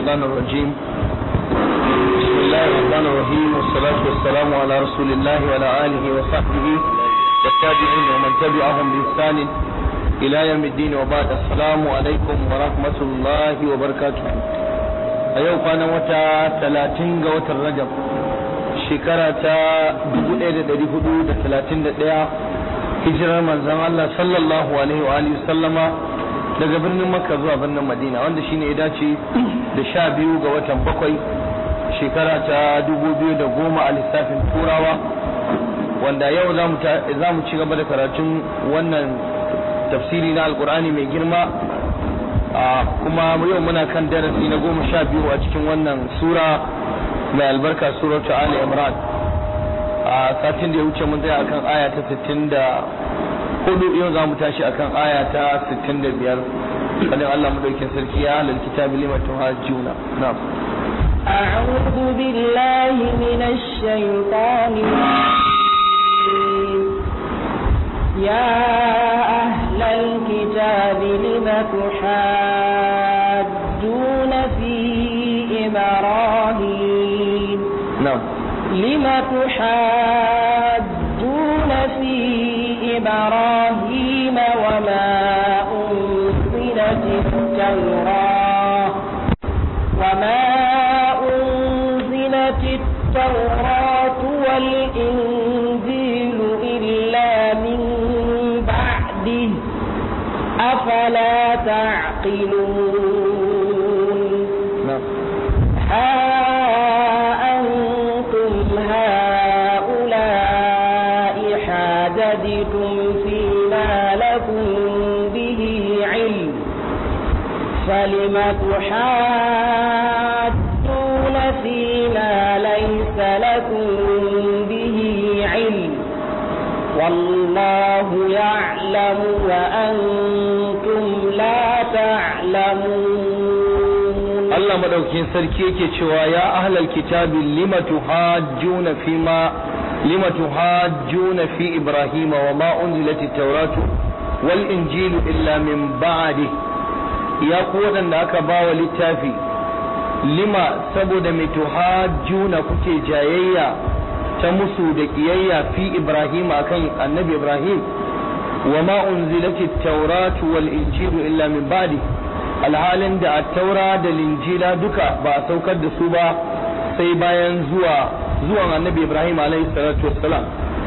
الشيطان الرجيم بسم الله الرحمن الرحيم والصلاة والسلام على رسول الله وعلى آله وصحبه والتابعين ومن تبعهم بإحسان إلى يوم الدين وبعد السلام عليكم ورحمة الله وبركاته أيوة كان وتا 30 قوة الرجب shekara ta 1431 hijirar manzon Allah sallallahu alaihi wa alihi sallama daga birnin Makka zuwa birnin Madina wanda shine ya dace da sha biyu ga watan bakwai shekara ta 2010 a lissafin turawa wanda yau za mu ci gaba da karatun wannan tafsiri na alkur'ani mai girma kuma yau muna kan darasi na goma sha biyu a cikin wannan sura mai albarka suratu Ali Imran a satin da ya wuce mun tsaya akan aya ta 64 yau za mu tashi akan aya ta 65 kadin Allah madaukin sarki ya halal kitabi lima tuhajjuna na'am أعوذ بالله من الشيطان الرجيم يا أهل الكتاب لم تحاجون في إبراهيم نعم لم تحاجون في إبراهيم وما أنزلت التوراة وما أنزلت التوراة والإنجيل إلا من بعده أفلا تعقلون نعم ها أنتم هؤلاء حاجدتم فيما لكم به علم فلم تحاجون فيما ليس لكم به علم والله يعلم وأنتم لا تعلمون Allah madaukin sarki yake cewa ya ahlal kitabi lima tuhajjuna fi ma lima tuhajjuna fi ibrahim wa ma unzilat at-tauratu wal injilu illa min ba'di ya ku wadanda aka bawa littafi lima saboda mai tuhajjuna kuke jayayya ta musu da kiyayya fi ibrahim akan annabi ibrahim wa ma unzilat at-tauratu wal injilu illa min ba'di alhalin da attaura da linjila duka ba a saukar da su ba sai bayan zuwa zuwan annabi ibrahim alaihi salatu wassalam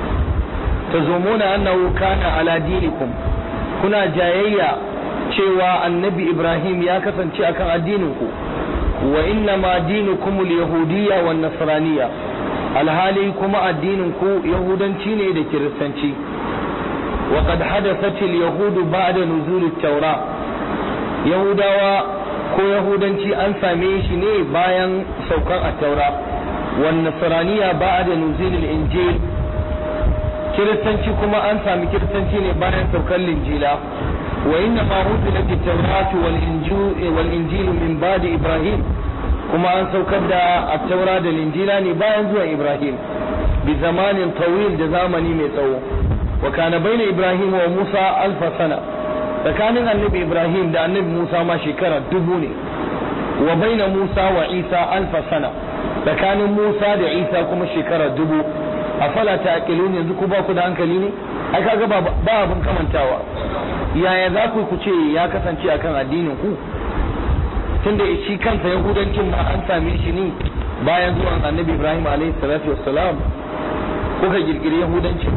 tazumuna annahu kana ala dinikum kuna jayayya cewa annabi ibrahim ya kasance akan addinin ku wa inna ma dinukum al-yahudiyya wan nasraniyya alhali kuma addinin ku yahudanci ne da kiristanci wa qad hadathat al-yahud ba'da nuzul at-taura yahudawa ko yahudanci an same shi ne bayan saukan attaura wan nasraniya ba'da nuzulil injil kiristanci kuma an sami kiristanci ne bayan saukan linjila wa inna ma unzilat at-tauratu wal injil wal injil min ba'di ibrahim kuma an saukar da attaura da linjila ne bayan zuwan ibrahim bi zamanin tawil da zamani mai tsawo wa kana baina ibrahim wa musa alfa sana tsakanin annabi ibrahim da annabi musa ma shekara dubu ne wa baina musa wa isa alfa sana tsakanin musa da isa kuma shekara dubu a fala ta akilun yanzu ku ba ku da hankali ne ai kaga ba ba abin kamantawa yaya za ku ku ce ya kasance akan addinin ku tunda shi kansa yahudancin ma an same shi ne bayan zuwan annabi ibrahim alaihi salatu wassalam kuka girgiri yahudancin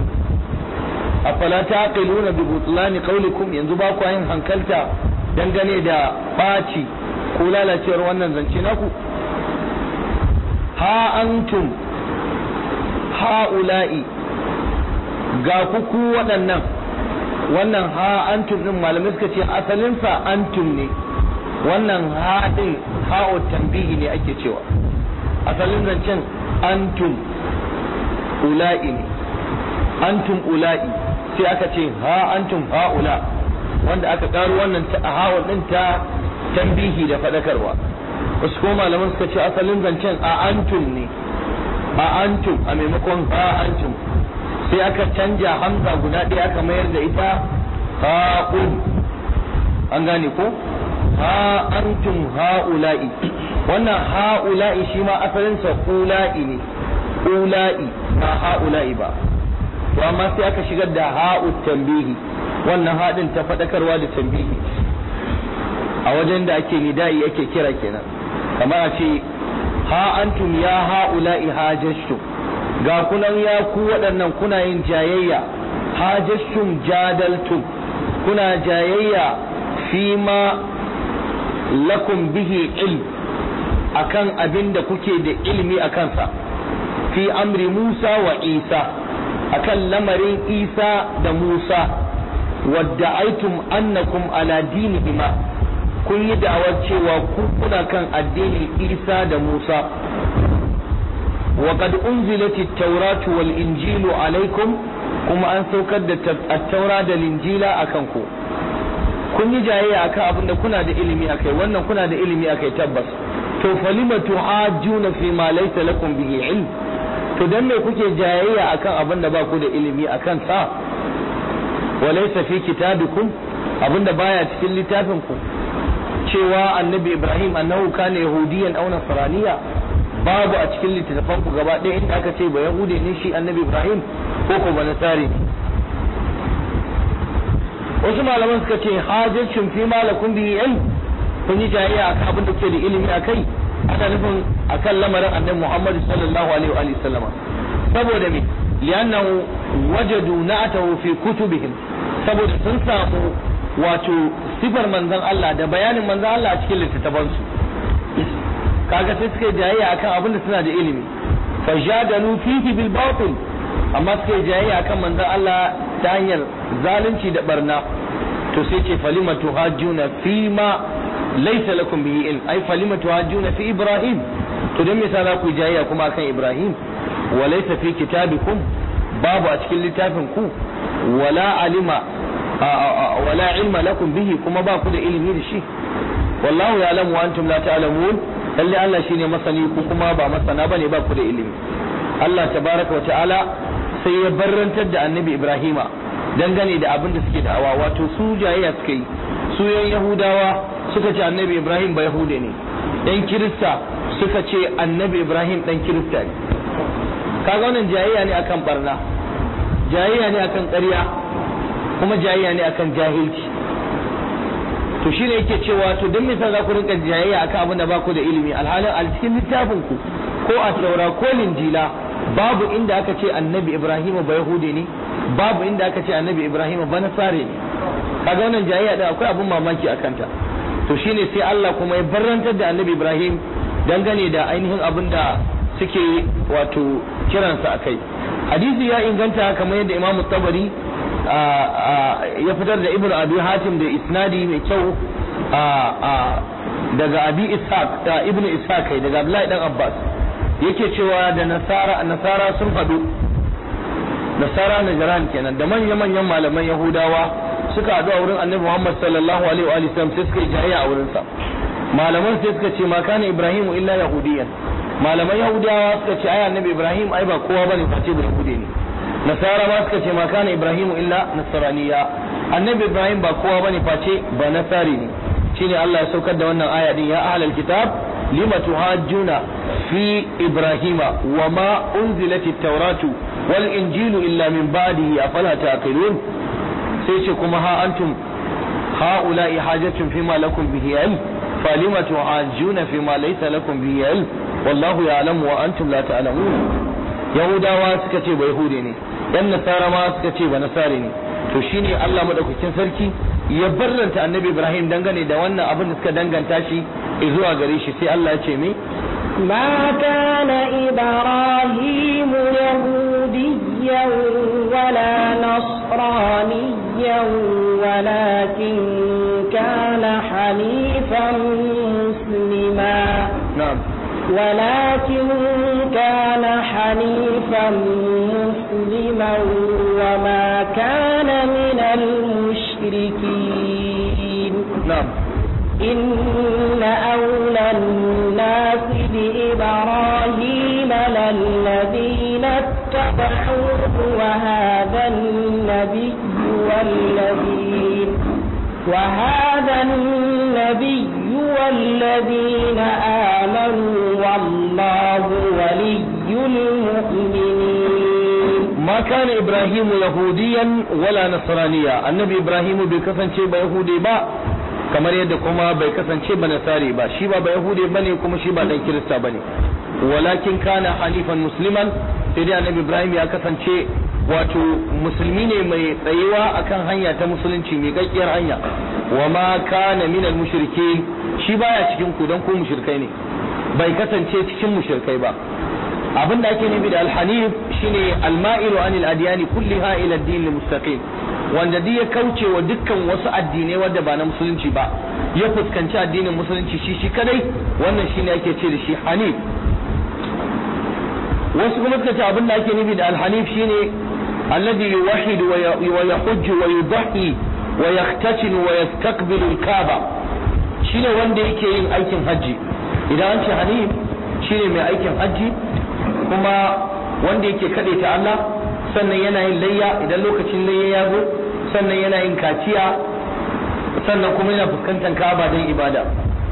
afala taqiluna bi butlani qawlikum yanzu ba ku yin hankalta dangane da baci ko lalacewar wannan zance naku ha antum haula'i ga ku ku waɗannan wannan ha antum din malamai suka ce asalinsa antum ne wannan ha din ha'u tambihi ne ake cewa asalin zancen antum ula'i ne antum ula'i sai aka ce ha antum haula wanda aka karo wannan ta hawa din ta tambihi da fadakarwa wasu ko malaman suka ce asalin zancen a antum ne a antum a maimakon ha antum sai aka canja hamza guda ɗaya aka mayar da ita ha'un an gane ko ha antum ha'ula'i wannan ha'ula'i shi ma asalinsa ula'i ne ula'i ba ha'ula'i ba to amma sai aka shigar da ha'u tambihi wannan haɗin ta faɗakarwa da tambihi a wajen da ake nida'i ake kira kenan kamar a ce ha antum ya ha'ula'i hajashtum ga kunan ya ku waɗannan kuna yin jayayya hajashtum jadaltum kuna jayayya fi ma lakum bihi ilm akan abin da kuke da ilimi a kansa fi amri Musa wa Isa akan lamarin Isa da Musa wadda aitum annakum ala dinihima kun yi da'awar cewa ku kuna kan addinin Isa da Musa wa qad unzilat at-tauratu wal injilu alaikum kuma an saukar da at-taura da linjila akan ku kun yi jayayya akan abin da kuna da ilimi akai wannan kuna da ilimi akai tabbas to falima tuhajjuna fi ma laysa lakum bihi ilm to dan me kuke jayayya akan abin da ba ku da ilimi akan sa wa laysa fi kitabikum abin da baya cikin littafin ku cewa annabi ibrahim annahu kana yahudiyan aw nasraniya babu a cikin littattafan ku gaba ɗaya inda aka ce ba yahude ne shi annabi ibrahim ko ko ba nasari wasu malaman suka ce hajjacin fi malakun bihi ilm kun yi jayayya akan abin da ke da ilimi a kai ana nufin akan lamarin annabi Muhammad sallallahu alaihi wa sallama saboda me li'annahu wajadu na'atahu fi kutubihim saboda sun samu wato sifar manzon Allah da bayanin manzon Allah a cikin littattafan su kaga sai suka yi jayayya akan abin da suna da ilimi fajadalu fihi bil batil amma suka yi jayayya akan manzon Allah ta hanyar zalunci da barna to sai ce falima tuhajjuna fi ma laysa lakum bihi ilm ai falima tuhajjuna fi ibrahim to dan me yasa za ku jayayya kuma akan ibrahim wa laysa fi kitabikum babu a cikin littafin ku wala alima wala ilma lakum bihi kuma ba ku da ilimi da shi wallahu ya'lamu wa antum la ta'lamun lalle Allah shine masani ku kuma ba masana bane ba ku da ilimi Allah tabaraka wa ta'ala sai ya barrantar da annabi Ibrahima dangane da abin da suke da'awa wato su jayayya suka yi su yan Yahudawa suka ce annabi Ibrahim ba Yahude ne yan Kirista suka ce annabi Ibrahim dan Kirista ne kaga wannan jayayya ne akan barna jayayya ne akan ƙarya kuma jayayya ne akan jahilci to shine yake cewa to don me za ku rinka jayayya akan abin da ba ku da ilimi alhalin a cikin littafin ku ko a taura ko linjila babu inda aka ce annabi ibrahim ba yahude ne babu inda aka ce annabi ibrahim ba nasare ne kaga wannan jayayya da akwai abun mamaki a kanta to shine sai Allah kuma ya barrantar da annabi ibrahim dangane da ainihin abin da suke wato kiransa akai hadisi ya inganta kamar yadda imam tabari ya fitar da ibnu abi hatim da isnadi mai kyau daga abi ishaq da ibnu ishaq kai daga abdullahi dan abbas yake cewa da nasara nasara sun hadu nasara najran kenan da manyan manyan malaman yahudawa suka hadu a wurin annabi muhammad sallallahu alaihi wa sallam sai suka yi jayayya a wurin sa malaman sai suka ce ma kana ibrahim illa yahudiyan malaman yahudawa suka ce ai annabi ibrahim ai ba kowa bane face ba yahudi ne nasara ma suka ce ma kana ibrahim illa nasraniya annabi ibrahim ba kowa bane face ba nasari ne shine Allah ya saukar da wannan aya din ya ahlal kitab lima tuhajjuna fi ibrahima wa ma unzilat at-tauratu wal injilu illa min ba'dihi afala taqilun sai ce kuma ha antum haula'i hajatun fima lakum bihi ilm falima tuhajjuna fima laysa lakum bihi ilm wallahu ya'lamu wa antum la ta'lamun yahudawa suka ce ba yahude ne yan nasara ma suka ce ba nasare ne to shine Allah madaukakin sarki ya barranta annabi Ibrahim dangane da wannan abin da suka danganta shi zuwa gare shi sai Allah ya ce me ما كان إبراهيم يهوديا ولا نصرانيا ولكن كان حنيفا مسلما na'am ولكن كان حنيفا مسلما وما كان من المشركين na'am إن أولى الناس بإبراهيم للذين اتبعوه وهذا النبي والذين وهذا النبي الذين آمنوا والله ولي المؤمنين ما كان إبراهيم يهوديا ولا نصرانيا النبي إبراهيم بكفن شيء بيهودي با kamar yadda kuma bai kasance ba nasari ba shi ba ba yahudi bane kuma shi ba dan kirista bane walakin kana halifan musliman sai dai annabi ibrahim ya kasance wato musulmi ne mai tsayuwa akan hanya ta musulunci mai gaskiyar hanya wa ma kana minal mushrikin shi baya cikin ku dan ku mushrikai ne bai kasance cikin mushrikai ba abin da ake nufi da alhanif shine alma'ilu anil adiyani kulliha ila ad-din mustaqim wanda duk ya kauce wa dukkan wasu addinai wanda ba na musulunci ba ya fuskanci addinin musulunci shi shi kadai wannan shine ake ce da shi hanif wasu kuma suka ce abin da ake nufi da alhanif shine alladhi yuwahhidu wa yahujju wa yudhi wa yahtasin wa yastaqbilu al-kaaba shine wanda yake yin aikin haji idan an ce hanif shine mai aikin haji kuma wanda yake kaɗe ta Allah sannan yana yin layya idan lokacin layya ya zo sannan yana yin kaciya sannan kuma yana fuskantar Ka'aba don ibada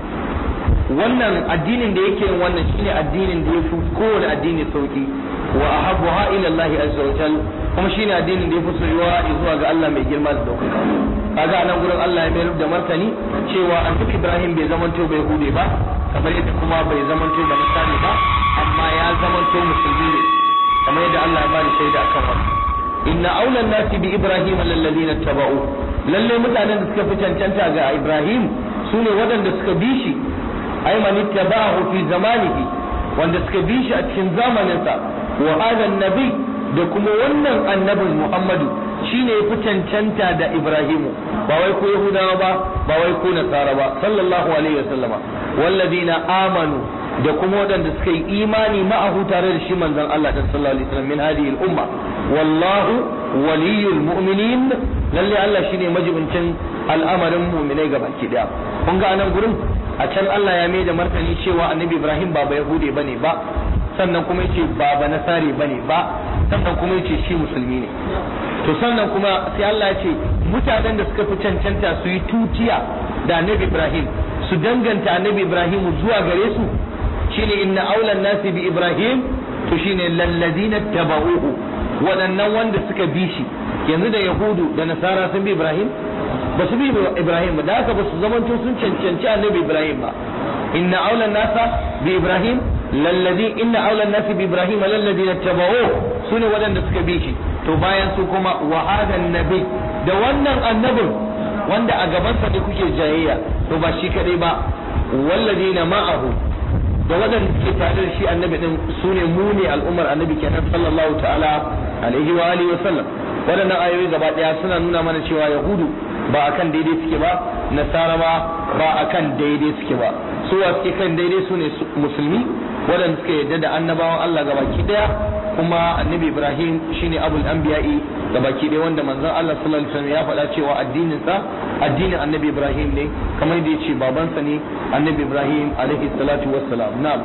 wannan addinin da yake yin wannan shine addinin da ya fi kowane addini sauki wa ahabbuha ila Allah azza wa jal kuma shine addinin da ya fi soyuwa zuwa ga Allah mai girma da daukaka kaga anan gurin Allah ya mayar da martani cewa annabi Ibrahim bai zamanto bai hude ba kamar yadda kuma bai zamanto ba nasani ba amma ya zamanto musulmi ne kamar yadda Allah ya bani shaida akan wannan inna aulan nasi bi Ibrahim lallazina taba'u lalle mutanen da suka fi cancanta ga Ibrahim sune waɗanda suka bi shi ay man ittaba'ahu fi zamanihi wanda suka bi shi a cikin zamaninsa wa hada nabi da kuma wannan annabin Muhammadu shine ya fi cancanta da Ibrahimu ba wai ko Yahudawa ba ba wai ko Nasara ba sallallahu alaihi wasallama walladina amanu da kuma waɗanda suka yi imani ma'ahu tare da shi manzon Allah da sallallahu alaihi wasallam min hadhihi al-umma wallahu waliyul mu'minin lalle Allah shine majibincin al'amarin mu'minai gabaki daya kun ga anan gurin a can Allah ya mai da martani cewa annabi Ibrahim ba Yahudi bane ba sannan kuma yace ba ba Nasari bane ba sannan kuma yace shi musulmi ne to sannan kuma sai Allah ya ce mutanen da suka fi cancanta su yi tutiya da annabi Ibrahim su danganta annabi Ibrahim zuwa gare su shine inna aulan nasi bi Ibrahim to shine lallazina tabauhu waɗannan wanda suka bi shi yanzu da Yahudu da Nasara sun bi Ibrahim ba su bi Ibrahim ba da haka ba su zamanto sun cancanci annabi Ibrahim ba inna aulan nasa bi Ibrahim lallazi inna aulan nasi bi Ibrahim lallazina tabauhu sune waɗanda suka bi shi to bayan su kuma wa hadan nabi da wannan annabin wanda a gabansa ne kuke jayayya to ba shi kadai ba walladina ma'ahu da waɗanda suke tare da shi annabi din su ne mu ne al'ummar annabi kenan sallallahu ta'ala alaihi wa alihi wa sallam waɗannan ayoyi gaba ɗaya suna nuna mana cewa yahudu ba akan daidai suke ba nasara ma ba akan daidai suke ba su wa suke kan daidai su ne musulmi waɗanda suka yarda da annabawan Allah gabaki ɗaya kuma annabi Ibrahim shine abul anbiya'i gabaki ɗaya wanda manzon Allah sallallahu alaihi wasallam ya faɗa cewa addinin sa addinin annabi Ibrahim ne kamar yadda yace babansa ne annabi Ibrahim alaihi salatu wassalam na'am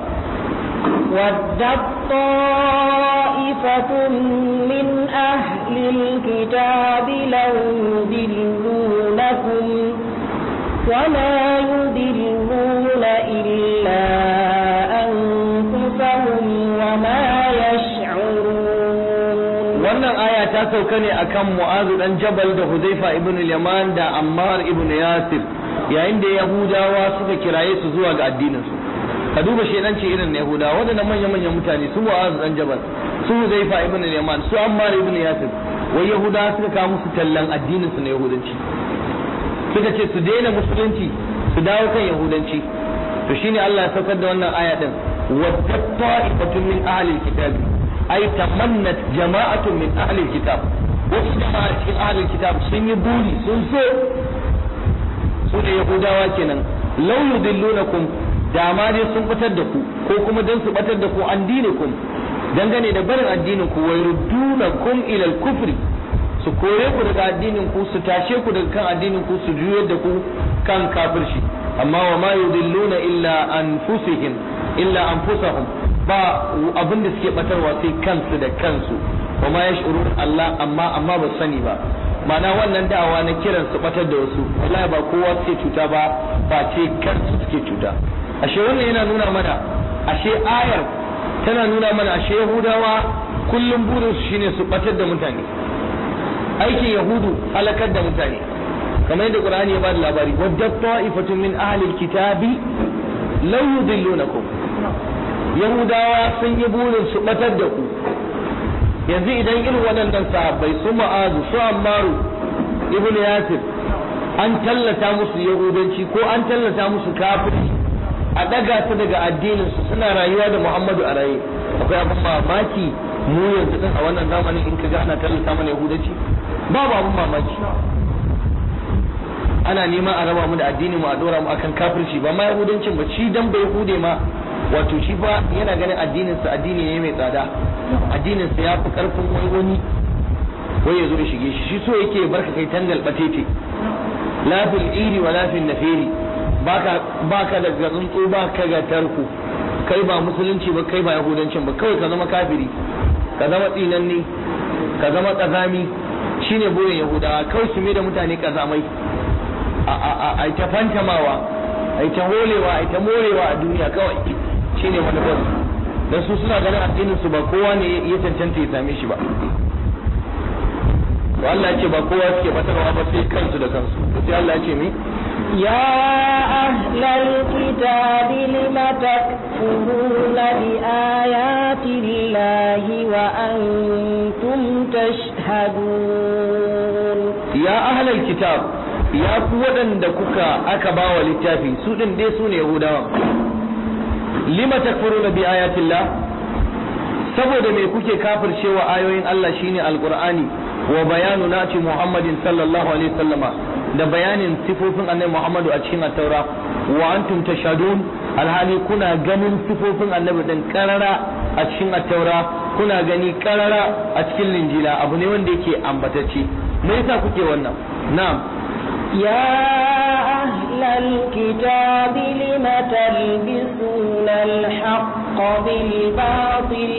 ودت طائفة من أهل الكتاب لو يضلونكم وما يضلون إلا أنفسهم وما يشعرون wannan aya ta sauka ne akan Mu'azu dan Jabal da Hudayfa ibn al-Yaman da Ammar ibn Yasir yayin da Yahudawa suka kiraye su zuwa ga addinin su ka duba shedanci irin na Yahudawa wadannan manyan manyan mutane su Mu'azu dan Jabal su Hudayfa ibn al-Yaman su Ammar ibn Yasir wai Yahudawa suka kawo musu tallan addinin su na Yahudanci suka ce su daina musulunci su dawo kan Yahudanci to shine Allah ya saukar da wannan aya din wadda ta'ifatun min ahli kitabi ay tamannat jama'atun min ahli kitab wasu jama'a cikin ahli kitab sun yi buri sun so su ne yahudawa kenan law yudillunakum da ma dai sun batar da ku ko kuma dan su batar da ku an dinikum dangane da barin addinin ku wa yurdunakum ila al-kufri su kore ku daga addinin ku su tashe ku daga kan addinin ku su juyar da ku kan kafirci amma wa ma yudilluna illa anfusihim illa anfusahum ba abin da suke batarwa sai kansu da kansu wa ma yash'urun Allah amma amma ba sani ba ma'ana wannan da'awa na kiran su batar da wasu wallahi ba kowa suke cuta ba face kansu suke cuta ashe wannan yana nuna mana ashe ayar tana nuna mana ashe yahudawa kullum burinsu shine su batar da mutane aikin yahudu halakar da mutane kamar yadda qur'ani ya bada labari wadda ta'ifatun min ahli alkitabi law yudillunakum yahudawa sun yi burin su batar da ku yanzu idan irin waɗannan sahabbai su ma'azu su ammaru ibnu yasir an tallata musu yahudanci ko an tallata musu kafirci a daga su daga addinin su suna rayuwa da muhammadu a raye akwai abin mamaki mu yanzu din a wannan zamanin in ka ga ana tallata mana yahudanci babu abin mamaki ana nema a raba mu da addini mu a dora mu akan kafirci ba ma yahudancin ba shi dan bai hude ma wato shi fa yana ganin addinin sa addini ne mai tsada addinin sa yafi karfin wai wani wai ya zo ya shige shi shi so yake barka kai tangal batete la fil iri wa la fil nafiri baka baka da tsuntsu baka ga tarku kai ba musulunci ba kai ba yahudancin ba kawai ka zama kafiri ka zama tsinanne ka zama kazami shine burin yahudawa kawai su da mutane kazamai a ta fantamawa a ta holewa a ta morewa a duniya kawai shine manufar dan su suna ganin addinin su ba kowa ne ya cancanta ya same shi ba to Allah ya ce ba kowa suke batarwa ba sai kansu da kansu sai Allah ya ce mi يا أهل الكتاب لم تكفرون بآيات الله وأنتم تشهدون ya ahlal kitab ya ku waɗanda kuka aka ba wa littafi su ɗin dai su ne yahudawa lima takfuruna bi ayatillah saboda me kuke kafircewa ayoyin Allah shine alqur'ani wa bayanu nati muhammadin sallallahu alaihi wasallama da bayanin sifofin annabi muhammadu a cikin at-taura wa antum tashhadun alhali kuna ganin sifofin annabi din karara a cikin at-taura kuna gani karara a cikin linjila abu ne wanda yake ambatacce me yasa kuke wannan na'am يا أهل الكتاب لم تلبسون الحق بالباطل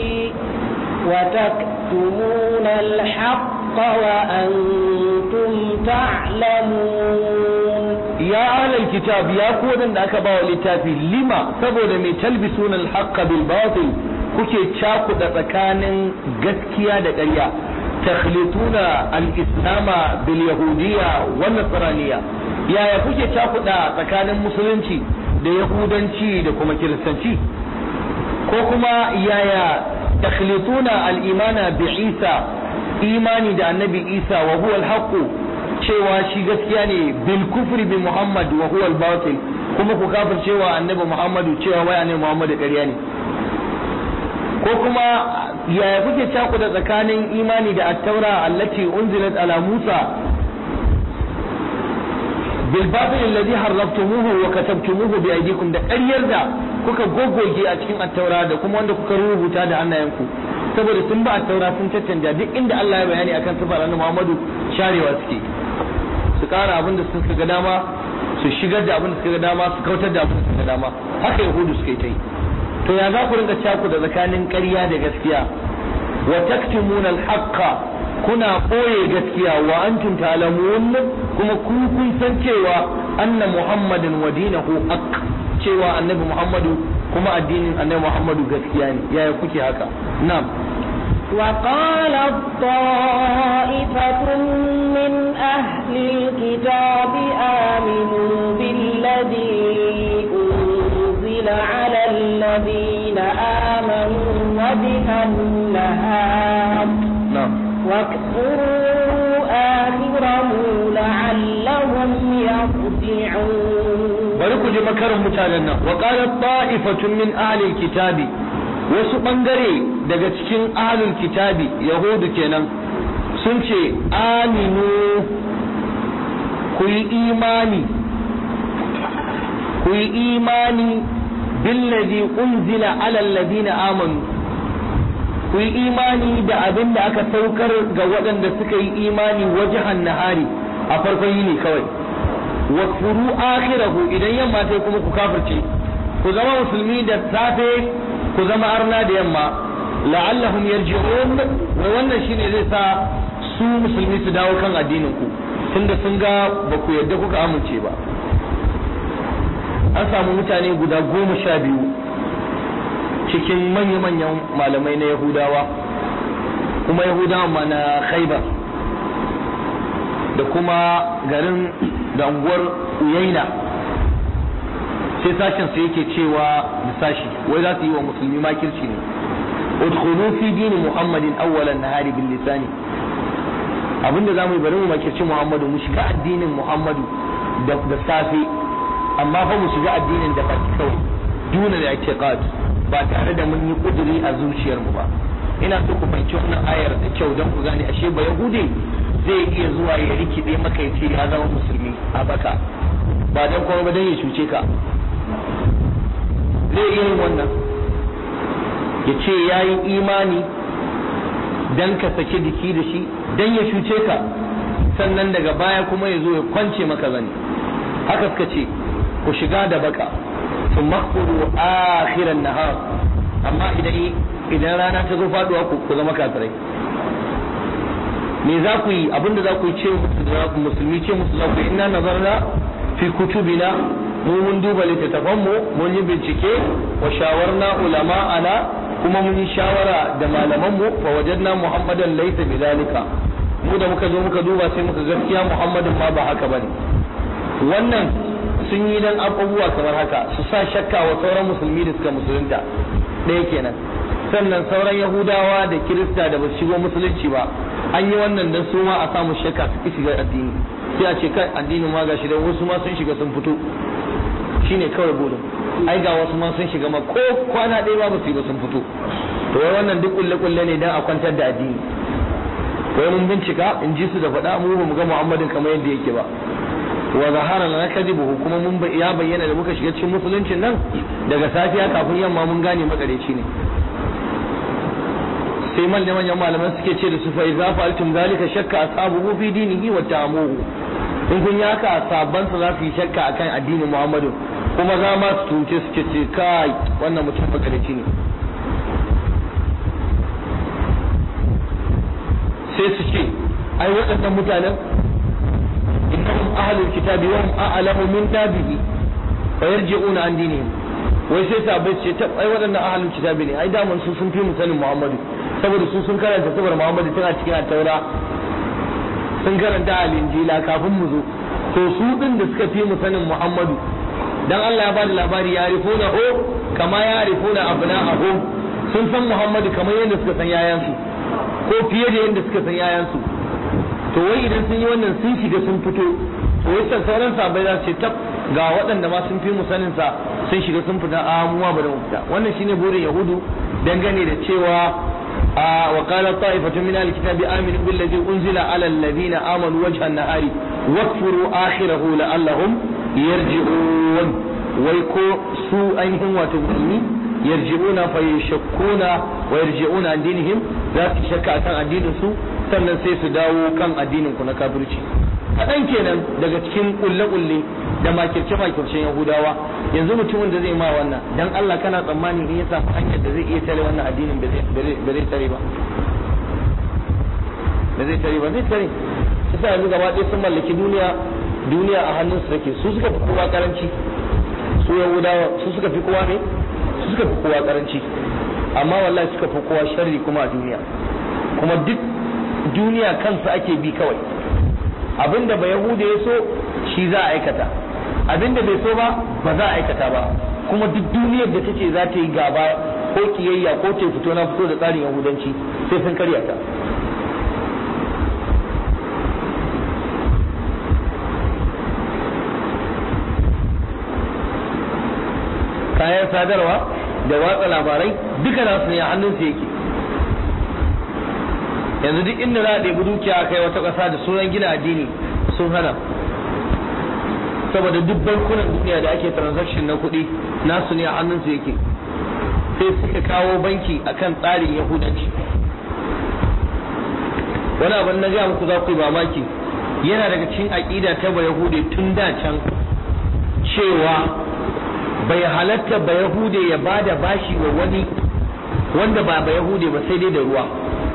وتكتمون الحق وأنتم تعلمون ya ahlal kitab ya ku wadanda aka bawa littafi lima saboda mai talbisuna al-haqqa bil batil kuke cakuda tsakanin gaskiya da ƙarya takhlituna al-islama bil yahudiyya wan nasraniyya yaya kuke cakuda tsakanin musulunci da yahudanci da kuma kiristanci ko kuma yaya takhlituna al-imana bi Isa imani da annabi Isa wa huwa al cewa shi gaskiya ne bil kufri bi Muhammad wa huwa al-batil kuma ku kafir cewa annabi Muhammadu cewa wai annabi Muhammad ƙarya ne ko kuma yaya kuke cakuda tsakanin imani da at-taura allati unzilat ala Musa bil batil alladhi harraftumuhu wa katabtumuhu bi aydikum da ƙaryar da kuka goggoge a cikin at-taura da kuma wanda kuka rubuta da hannayenku saboda sun ba at-taura sun caccanja duk inda Allah ya bayani akan sifar annabi Muhammadu sharewa suke su ƙara abin da suka ga dama su shigar da abin da suka ga dama su kautar da abin da suka ga dama haka yahudu suka yi ta yi to ya za ku rinka caku da tsakanin ƙarya da gaskiya wa taktumuna al-haqqa kuna ɓoye gaskiya wa antum ta'lamun kuma ku kun san cewa anna muhammadin wa dinahu haqq cewa annabi muhammadu kuma addinin annabi muhammadu gaskiya ne yaya kuke haka na'am وقالت طائفة من أهل الكتاب آمنوا بالذي أنزل على الذين آمنوا وجه النهار na'am واكفروا آخره لعلهم يرجعون bari ku ji makarin mutanen nan wa qalat ta'ifatun min ahli kitabi wasu bangare daga cikin ahlul kitabi yahudu kenan sun ce aminu ku yi imani ku yi imani billadhi unzila ala alladhina amanu ku yi imani da abin da aka saukar ga waɗanda suka yi imani wajahan nahari a farkon yini kawai wakfuru akhirahu idan yamma sai kuma ku kafirce ku zama musulmi da safe ku zama arna da yamma la'allahum yarji'un wai wannan shine zai sa su musulmi su dawo kan addinin ku tunda sun ga ba ku yadda kuka amince ba an samu mutane guda goma sha biyu cikin manya-manyan malamai na yahudawa kuma yahudawa ma na khaibar da kuma garin da unguwar uyaina sai sashen su yake cewa da sashi wai za su yi wa musulmi makirci ne udkhulu fi dini muhammadin awwalan nahari bil lisani abinda zamu yi bari mu makirci muhammadu mu shiga addinin muhammadu da da safe amma fa mu shiga addinin da baki kawai duna da i'tiqad ba tare da mun yi kuduri a zuciyar mu ba ina so ku fahimci wannan ayar da kyau don ku gane ashe ba yahude zai iya zuwa ya rikide maka ya ce ya zama musulmi a baka ba dan kuma ba dan ya cuce ka zai iya yin wannan ya ce ya yi imani dan ka saki jiki da shi dan ya cuce ka sannan daga baya kuma ya zo ya kwance maka zani haka suka ce ku shiga da baka su makuru akhiran nahar amma idan idan rana ta zo faduwa ku ku zama kafirai me za ku yi abinda za ku yi ce musulmi ce musu za ku yi inna nazarna fi kutubina mu mun duba littattafan mu mun yi bincike wa shawarna ulama'ana kuma mun yi shawara da malaman mu fa wajadna muhammadan laysa bidalika mu da muka zo muka duba sai muka gaskiya muhammadin ma ba haka bane wannan sun yi dan abubuwa kamar haka su sa shakka wa sauran musulmi da suka musulunta ɗaya kenan sannan sauran yahudawa da kirista da ba su shigo musulunci ba an yi wannan dan su ma a samu shakka su ki shiga addini sai a ce kai addinin ma gashi dan wasu ma sun shiga sun fito shine kawai burin ai ga wasu ma sun shiga ma ko kwana ɗaya ba su yi ba sun fito to wai wannan duk kulle kulle ne dan a kwantar da addini wai mun bincika in ji su da faɗa mu ba mu ga Muhammadin kamar yadda yake ba wa zahara lana kadibuhu kuma mun ya bayyana da muka shiga cikin musuluncin nan daga safiya kafin yamma mun gane makareci ne sai manyan manyan malaman suke ce da su fa idza fa'altum zalika shakka ashabuhu fi dinihi wa ta'amuhu in kun yi haka sabban su za su yi shakka akan addinin Muhammadu kuma za ma su tunce su ce kai wannan mutum makareci ne sai su ce ai waɗannan mutanen innahum ahlul kitabi wa hum a'lamu min tabihi fa yarji'una an dinihim wai sai sahabbai ce ta ai waɗannan ahlul kitabi ne ai daman su sun fi mu sanin Muhammadu saboda su sun karanta sabar Muhammadu tana cikin taura sun karanta al-injila kafin mu zo to su din da suka fi mu sanin Muhammadu dan Allah ya bada labari ya rifuna o kama ya rifuna abna'ahu sun san Muhammadu kamar yadda suka san yayansu ko fiye da yadda suka san yayansu to wai idan sun yi wannan sun shiga sun fito to wai san sauran sabai za su ce tab ga waɗanda ma sun fi mu sanin sa sun shiga sun fita a mu ma bari mu fita wannan shine burin yahudu dangane da cewa wa qala ta'ifatu min al-kitabi aminu billazi unzila ala alladhina amanu wajha an-nahari wakfuru akhirahu la'allahum yarji'un wai ko su ainihin wato musulmi yarji'una fa yashakkuna wa yarji'una an dinihim za su shakka akan addinin su sannan sai su dawo kan addinin ku na kafirci kaɗan kenan daga cikin kulle-kulle da makirce-makircen yahudawa yanzu mutumin da zai ma wannan dan Allah kana tsammani in ya samu hanyar da zai iya tare wannan addinin ba zai tare ba ba zai tare ba zai tare su sa yanzu gaba ɗaya sun mallaki duniya duniya a hannun su take su suka fi kowa karanci su yahudawa su suka fi kowa ne su suka fi kowa karanci amma wallahi suka fi kowa sharri kuma a duniya kuma duk duniya kansa ake bi kawai abinda ba yahuda ya so shi za a aikata abinda bai so ba ba za a aikata ba kuma duk duniyar da tace za ta yi gaba ko kiyayya ko ta fito na fito da tsarin yahudanci sai sun karya ta kayan sadarwa da watsa labarai duka nasu ne a hannunsu yake yanzu duk inda za a ɗebi dukiya kai wata ƙasa da sunan gina addini sun hana saboda duk bankunan duniya da ake transaction na kuɗi nasu ne a hannunsu yake sai suka kawo banki akan tsarin yahudanci wani abin na gaya muku za ku yi mamaki yana daga cikin aƙida ta ba yahude tun da can cewa bai halatta ba yahude ya ba da bashi wa wani wanda ba ba yahude ba sai dai da ruwa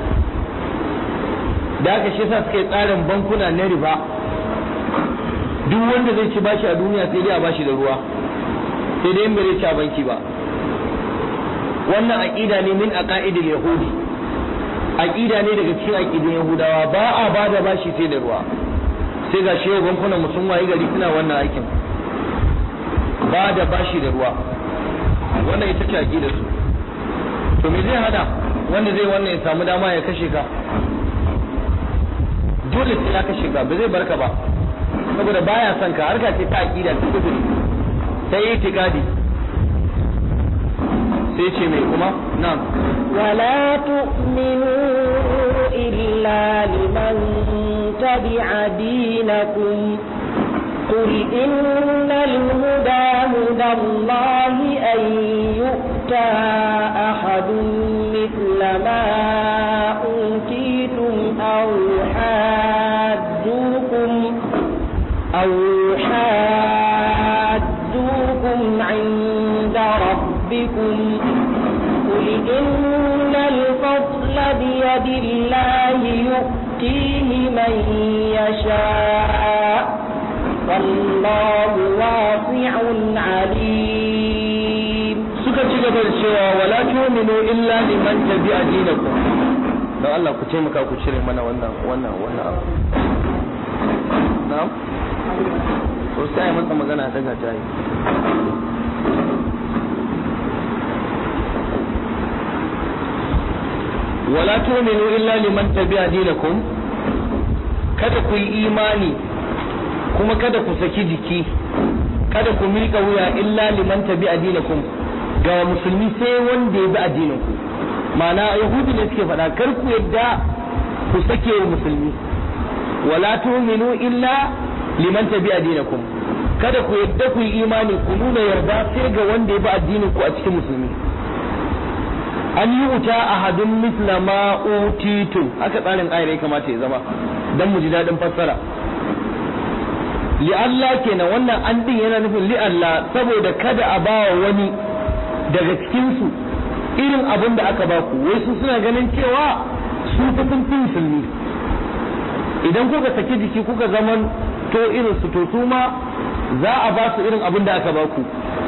da aka shi sa suka yi tsarin bankuna na riba duk wanda zai ci bashi a duniya sai dai a bashi da ruwa sai dai in bai ci a banki ba wannan aqida ne min aqaidil yahudi aqida ne daga cikin aqidun yahudawa ba a ba da bashi sai da ruwa sai ga shehu bankunan mutum waye gari suna wannan aikin ba da bashi da ruwa wannan ita ce aqida su to me zai hada wanda zai wannan ya samu dama ya kashe ka dole sai ya kashe ka ba zai barka ba saboda baya son ka harka ce ta aqida ta kuduri sai itikadi sai ce mai kuma na'am ولا تؤمنوا إلا لمن تبع دينكم قل إن الهدى هدى الله أن يؤتى أحد مثل ما أوتيتم أو يحاجوكم أو يحاجوكم عند ربكم قل إن الفضل بيد الله يؤتيه من يشاء والله واسع عليم suka ci gaba da cewa wala tu'minu illa liman tabi'a dinakum don Allah ku taimaka ku cire mana wannan wannan wannan abu na'am to sai ai masa magana daga tayi wala tu'minu illa liman tabi'a dinakum kada ku yi imani kuma kada ku saki jiki kada ku miƙa wuya illa liman tabi'a dinakum ga musulmi sai wanda ya bi addinin ku ma'ana yahudi ne suke faɗa kar ku yadda ku sake wa musulmi wala tu'minu illa liman tabi'a dinakum kada ku yadda ku yi imani ku nuna yarda sai ga wanda ya bi addinin ku a cikin musulmi an yi wuta a hadin misla ma utitu haka tsarin ayar ya kamata ya zama dan mu ji daɗin fassara li Allah kenan wannan an din yana nufin li Allah saboda kada a bawa wani daga cikin su irin abin da aka baku wai su suna ganin cewa su fa sun fi musulmi idan kuka saki jiki kuka zaman to irin su to su ma za a ba su irin abin da aka baku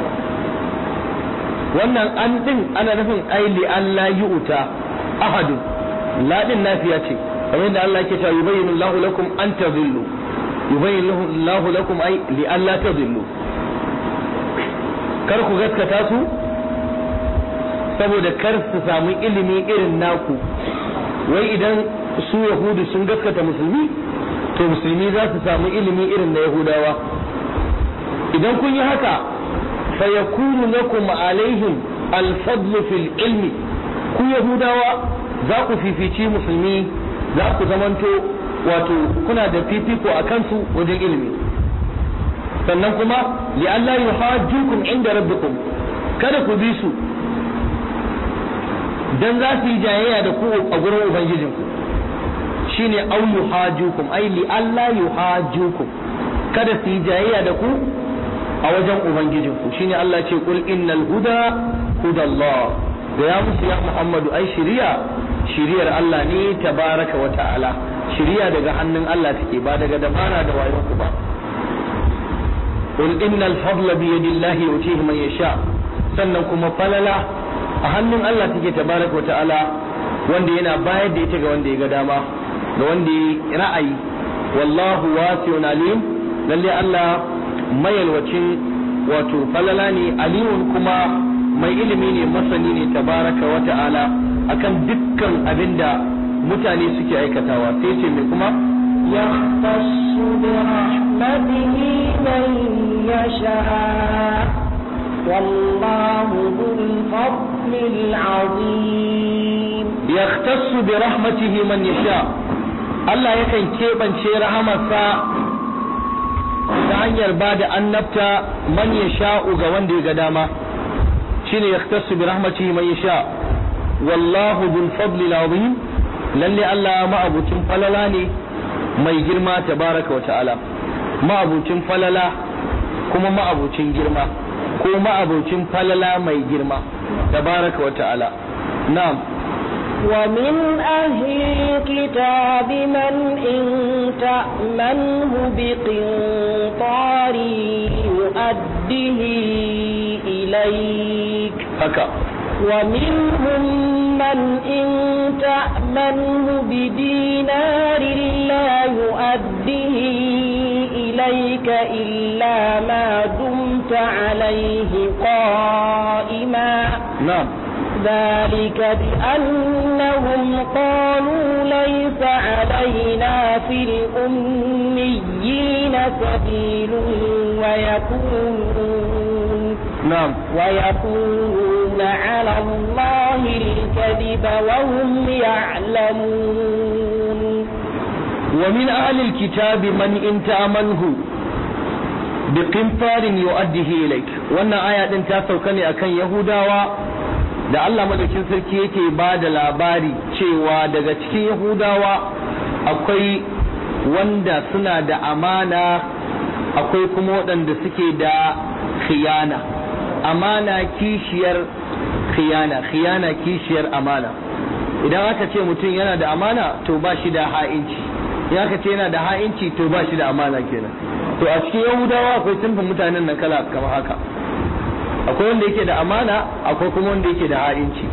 wannan an din ana nufin ai li Allah yu'ta ahadun la din nafiya ce kamar yadda Allah yake cewa yubayyinu Allahu lakum an tadhillu yubayyinu Allahu lakum ai li alla tadhillu kar ku gaskata su saboda kar su samu ilimi irin naku wai idan su yahudu sun gaskata musulmi to musulmi za su samu ilimi irin na yahudawa idan kun yi haka fayakunu lakum alaihim alfadlu fil ilmi ku yahudawa za ku fifici musulmi za ku zamanto wato kuna da fifiko a kansu wajen ilimi sannan kuma li Allah yuhajjukum inda rabbikum kada ku bi su dan za su yi jayayya da ku a gurin ubangijinku shine au yuhajjukum ai li Allah yuhajjukum kada su yi jayayya da ku a wajen ubangijinku shine Allah ce kul innal huda hudallah da ya musu ya Muhammadu ai shiriya shiriyar Allah ne tabaraka wa ta'ala shiriya daga hannun Allah take ba daga dabara da wayon ku ba kul innal fadla bi yadillahi yutihi man yasha sannan kuma falala a hannun Allah take tabaraka wa ta'ala wanda yana bayar da ita ga wanda ya ga dama ga wanda ya ra'ayi wallahu wasi'un alim lalle Allah mayalwacin wato falala ne alimun kuma mai ilimi ne masani ne tabaraka wa ta'ala akan dukkan abinda mutane suke aikatawa sai ce mai kuma يختص برحمته من يشاء والله ذو الفضل العظيم يختص برحمته من يشاء Allah yakan keɓance rahamarsa ta hanyar ba da annabta man ya sha'u ga wanda ya ga dama shine yaktasu bi rahmatihi man yasha wallahu dhul fadli azim lalle Allah ma'abucin falala ne mai girma tabaraka wa ta'ala ma'abucin falala kuma ma'abucin girma ko ma'abucin falala mai girma tabaraka wa ta'ala na'am ومن أهل الكتاب من إن تأمنه بقنطار يؤده إليك haka ومنهم من إن تأمنه بدينار لا يؤديه إليك إلا ما دمت عليه قائما na'am ذلك بأنهم قالوا ليس علينا في الأميين سبيل ويقولون na'am ويقولون على الله الكذب وهم يعلمون ومن أهل الكتاب من إن تأمنه بقنطار يؤديه إليك wannan aya din ta sauka ne akan Yahudawa da Allah madaukin sarki yake ba da labari cewa daga cikin Yahudawa akwai wanda suna da amana akwai kuma waɗanda suke da khiyana amana kishiyar khiyana khiyana kishiyar amana idan aka ce mutum yana da amana to ba shi da ha'inci in aka ce yana da ha'inci to ba shi da amana kenan to a cikin yahudawa akwai sunfin mutanen nan kala kamar haka akwai wanda yake da amana akwai kuma wanda yake da ha'inci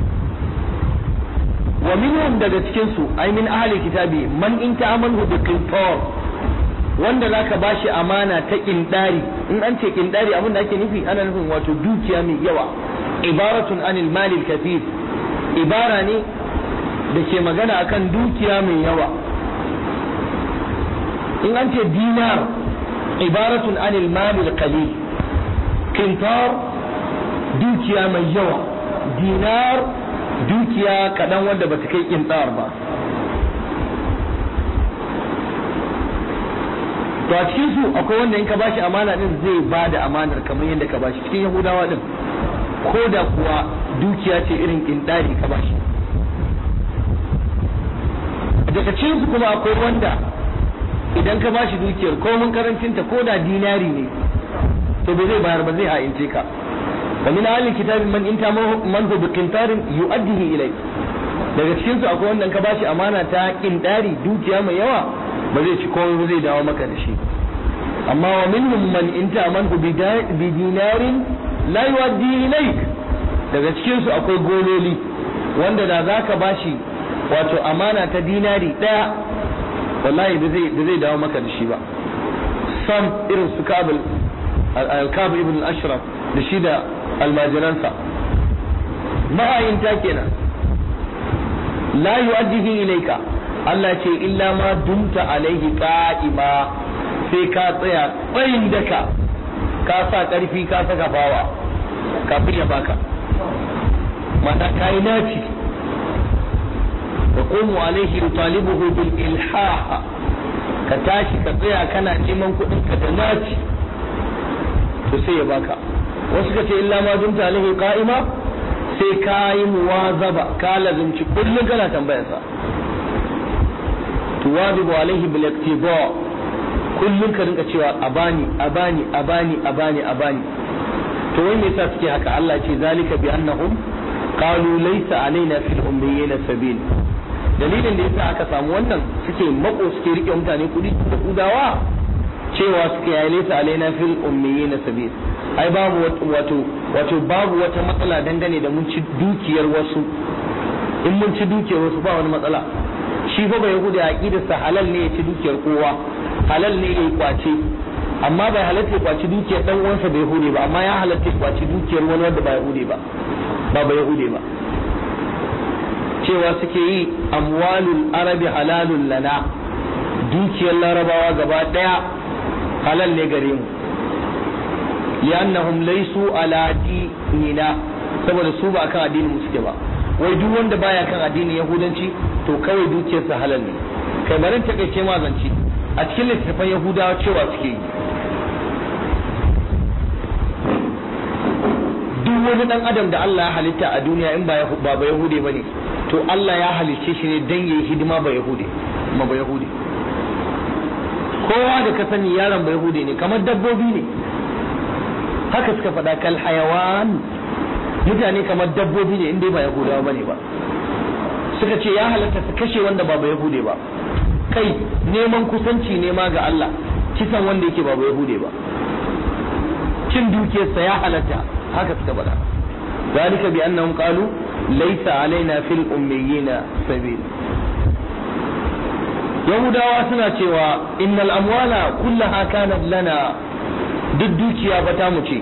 wa minhum daga cikin su ai min ahli kitabi man in ta'amanu bi qintar wanda zaka bashi amana ta kindari in an ce kindari abin da ake nufi ana nufin wato dukiya mai yawa ibaratun anil malil kathir ibara ne da ke magana akan dukiya mai yawa in an ce dinar ibaratun anil malil qalil kintar dukiya mai yawa dinar dukiya kaɗan wanda ba ta kai kintar ba to a cikin su akwai wanda in ka bashi amana din zai ba da amanar kamar yadda ka bashi cikin yahudawa din ko da kuwa dukiya ce irin kindari ka bashi daga cikin su kuma akwai wanda idan ka bashi dukiyar ko mun karancinta ko da dinari ne to bai zai bayar ba zai ha'ince ka wa min ahli kitabi man inta man hu bi qintarin yu'addihi ilay daga cikin su akwai wanda ka bashi amana ta kindari dukiya mai yawa ba zai ci komai ba zai dawo maka da shi amma wa minhum man inta man hu bi dinarin la yu'addi ilayk daga cikin su akwai gololi wanda da zaka bashi wato amana ta dinari daya wallahi da zai da zai dawo maka da shi ba sam irin su kabul al-kab ibn al-ashraf da shi da almajiransa ma'ayinta kenan la yu'addihi ilayka Allah ce illa ma dumta alaihi qa'ima sai ka tsaya tsayin daka ka sa karfi ka saka bawa kafin ya baka mata kai naci وقوم عليه يطالبه بالإلحاح كتاشي كطيع كان نيمان كudin ka da naci to sai ya baka wasu kace illa ma dumta alaihi qa'ima sai ka yi muwazaba ka lazimci kullum kana tambayar sa tuwazibu alaihi bil iktiba kullum ka rinka cewa abani abani abani abani abani to wai me yasa suke haka Allah ce zalika bi annahum qalu laysa alaina fil ummiyina sabil dalilin da yasa aka samu wannan suke mako suke rike mutane kudi da kudawa cewa suke ya laysa alaina fil ummiyina sabil ai babu wato wato babu wata matsala dangane da mun ci dukiyar wasu in mun ci dukiyar wasu ba wani matsala shi fa bai yahuda aqidarsa halal ne ya ci dukiyar kowa halal ne ya yi kwace amma bai halatta ya kwaci dukiyar dan uwansa bai hude ba amma ya halatta ya kwaci dukiyar wani wanda ba yahude ba ba ba yahude ba cewa suke yi amwalul arabi halalun lana dukiyar larabawa gaba daya halal ne gare mu li'annahum laysu ala dinina saboda su ba akan addinin mu suke ba wai duk wanda baya kan addinin yahudanci to kawai dukiyarsa halal ne kai barin takaice ma zance a cikin littattafan yahudawa cewa suke yi duk wani dan adam da Allah ya halitta a duniya in ba ba yahude bane to Allah ya halicce shi ne dan yayi hidima ba yahude ma ba yahude kowa da ka sani yaron ba yahude ne kamar dabbobi ne haka suka faɗa kal hayawan mutane kamar dabbobi ne inda ba yahudawa bane ba suka ce ya halatta su kashe wanda ba ba yahude ba kai neman kusanci ne ma ga Allah kisan wanda yake ba ba yahude ba cin dukiyarsa ya halatta haka suka faɗa zalika bi annahum qalu laysa alaina fil ummiyina sabil yahudawa suna cewa innal amwala kullaha kanat lana duk dukiya ba ta mu ce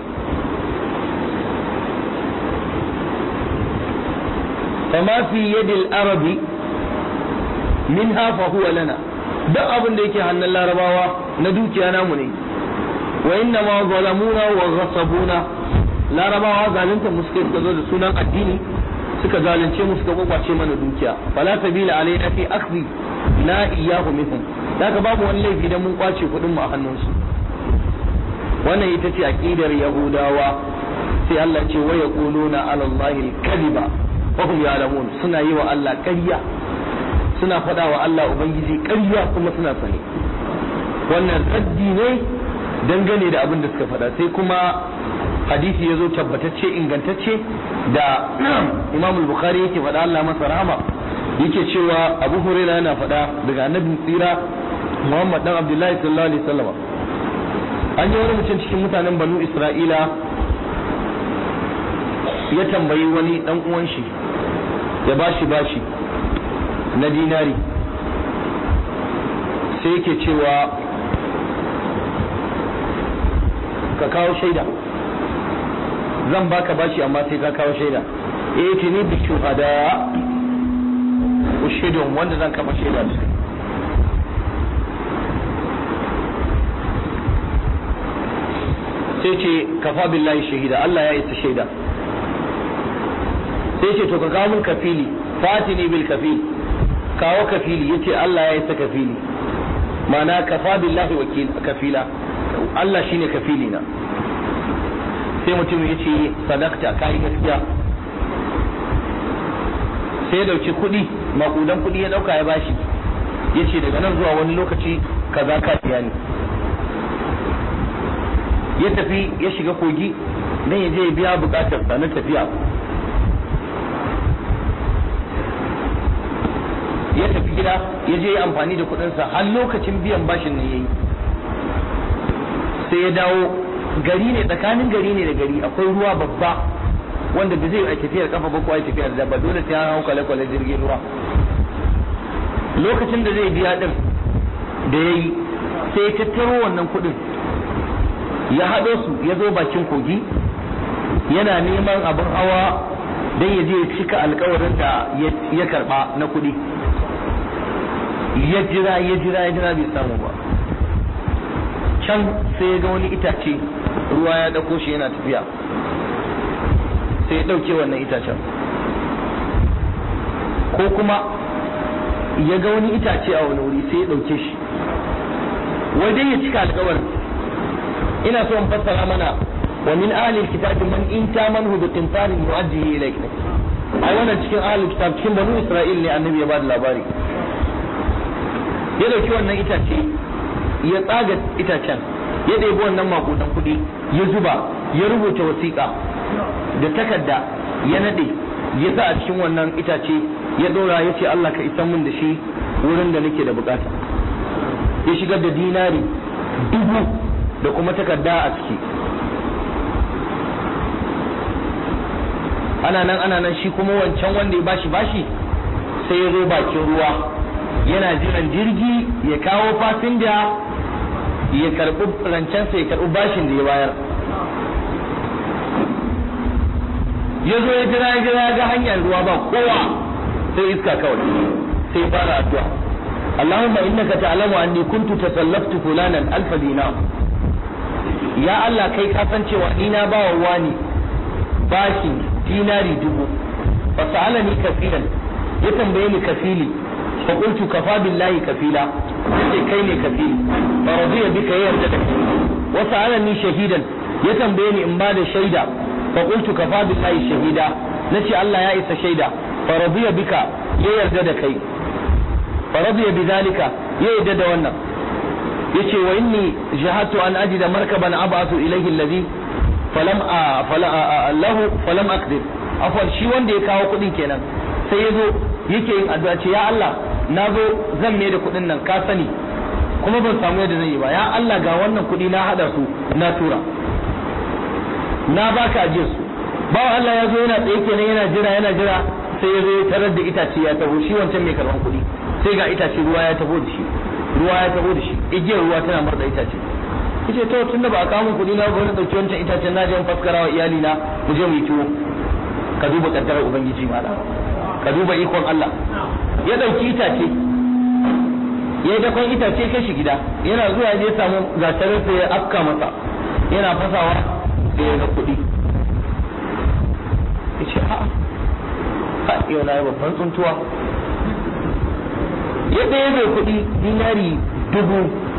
fama fi yadil arabi minha fa huwa lana duk abin da yake hannun larabawa na dukiya namu ne wa inna ma zalamuna wa ghasabuna larabawa zalunta mu suka suka zo da sunan addini suka zalunce mu suka kwakwace mana dukiya fala sabila alaina fi akhdhi la iyyahu minhum daga babu wani laifi dan mun kwace kuɗin mu a hannunsu wannan ita ce aqidar yahudawa sai Allah ce wa yaquluna ala allahi al-kadhiba wa hum ya'lamun suna yi wa Allah ƙarya suna faɗa wa Allah ubangiji ƙarya kuma suna sani wannan raddi ne dangane da abin da suka faɗa sai kuma hadisi ya zo tabbatacce ingantacce da imam bukhari yake faɗa Allah masa rahama yake cewa abu huraira yana faɗa daga annabin tsira muhammad dan abdullahi sallallahu alaihi wasallam an yi wani mutum cikin mutanen banu isra'ila ya tambayi wani dan uwan shi ya bashi bashi na dinari sai yake cewa ka kawo shaida zan baka bashi amma sai ka kawo shaida eh ce ni bi shuhada ushidun wanda zan kafa shaida da kai sai ce kafa billahi shahida Allah ya isa shaida sai ce to ka kawo min kafili fatini bil kafil kawo kafili yace Allah ya isa kafili ma'ana kafa billahi wakil kafila Allah shine kafili na sai mutum ya ce sadakta ka yi gaskiya sai ya dauki kuɗi makudan kuɗi ya dauka ya bashi ya ce daga nan zuwa wani lokaci kaza ka biya ni ya tafi ya shiga kogi dan ya je ya biya bukatar sa na tafiya ya tafi gida ya je ya amfani da kuɗinsa har lokacin biyan bashin nan yayi sai ya dawo gari ne tsakanin gari ne da gari akwai ruwa babba wanda da zai yi tafiyar kafa ba ko ai tafiyar da ba dole sai an hau kwale-kwale jirgin ruwa lokacin da zai biya din da ya yi sai ya tattaro wannan kuɗin ya haɗo su ya zo bakin kogi yana neman abin hawa don ya je ya cika alkawarin da ya karɓa na kuɗi ya jira ya jira ya jira bai samu ba can sai ya ga wani itace ruwa ya ɗauko shi yana tafiya sai ya ɗauke wannan itacen ko kuma ya ga wani itace a wani wuri sai ya ɗauke shi wai dai ya cika alkawarin ina so in fassara mana wa min ahli alkitab man in tamanhu bi qintarin yu'addihi ilayk ai wannan cikin ahli kitab cikin banu isra'il ne annabi ya bada labari ya dauki wannan itace ya tsaga itacen ya ɗebi wannan makudan kuɗi ya zuba ya rubuta wasiƙa da takarda ya nade ya sa a cikin wannan itace ya ɗora ya ce Allah ka isan min da shi wurin da nake da bukata ya shigar da dinari dubu da kuma takarda a ciki ana nan ana nan shi kuma wancan wanda ya bashi bashi sai ya zo bakin ruwa yana jiran jirgi ya kawo fasinja ya karɓi rancensa ya karɓi bashin da ya bayar ya zo ya jira ya jira ya ga hanyar ruwa ba kowa sai iska kawai sai fara addu'a Allahumma innaka ta'lamu anni kuntu tasallaftu fulanan alf dinar ya Allah kai ka san cewa ni na bawa wani bashi dinari dubu fa sa'alani kafilan ya tambaye ni kafili fa qultu kafa billahi kafila sai kai ne kafili fa radiya bika ya yarda da kai wa sa'alani shahidan ya tambaye ni in ba da shaida fa qultu kafa billahi shahida nace Allah ya isa shaida fa radiya bika ya yarda da kai fa radiya bidhalika ya yarda da wannan yace wa inni jahatu an ajida markaban ab'athu ilayhi alladhi falam lahu falam aqdir afwan shi wanda ya kawo kudin kenan sai ya zo yake yin addu'a ce ya Allah na zo zan mai da kudin nan ka sani kuma ban samu yadda zan yi ba ya Allah ga wannan kudi na hada su na tura na baka ajiyar su bawa Allah ya zo yana tsaye kenan yana jira yana jira sai ya zo ya tarar da itace ya taho shi wancan mai karban kuɗi sai ga itace ruwa ya taho da shi ruwa ya taho da shi igiyar ruwa tana murda itace yace to tunda ba a kawo min kuɗi na ba na dauki wancan itacen na je in faskara wa iyali na mu je mu yi tuwo ka duba kaddarar ubangiji mala ka duba ikon Allah ya dauki itace ya yi dakon itace kai shi gida yana zuwa ya je samu gatarin sai ya afka masa yana fasawa da ya ga kuɗi ya ce ha ha yau na yi babban tsuntuwa yadda ya bai kuɗi dinari dubu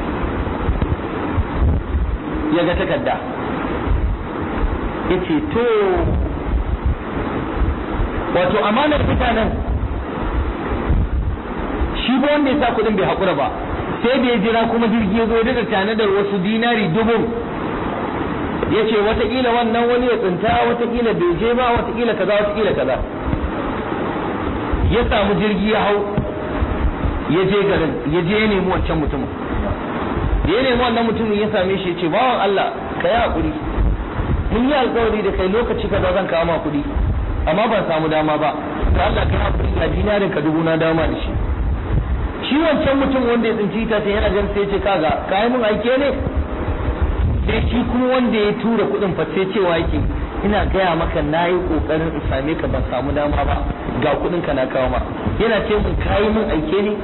ya ga takarda ya ce to wato amanar mutanen shi ba wanda ya sa kuɗin bai haƙura ba sai da ya jira kuma jirgi ya zo daga tanadar wasu dinari dubu ya ce watakila wannan wani ya tsinta watakila bai je ba watakila kaza watakila kaza ya samu jirgi ya hau ya je garin ya je ya nemi wancan mutumin da ya nemi wannan mutumin ya same shi ya ce bawan Allah ka yi haƙuri mun yi alƙawari da kai lokaci kaza zan kawo ma kuɗi amma ban samu dama ba to Allah ka yi haƙuri ga dinarin ka dubu na dama da shi shi wancan mutum wanda ya tsinci ita sai yana jan sai ya ce kaga ka yi mun aike ne sai shi kuma wanda ya tura kuɗin fa sai cewa yake ina gaya maka na yi ƙoƙarin in same ka ban samu dama ba ga kuɗin ka na kawo ma yana ce mun ka yi mun aike ne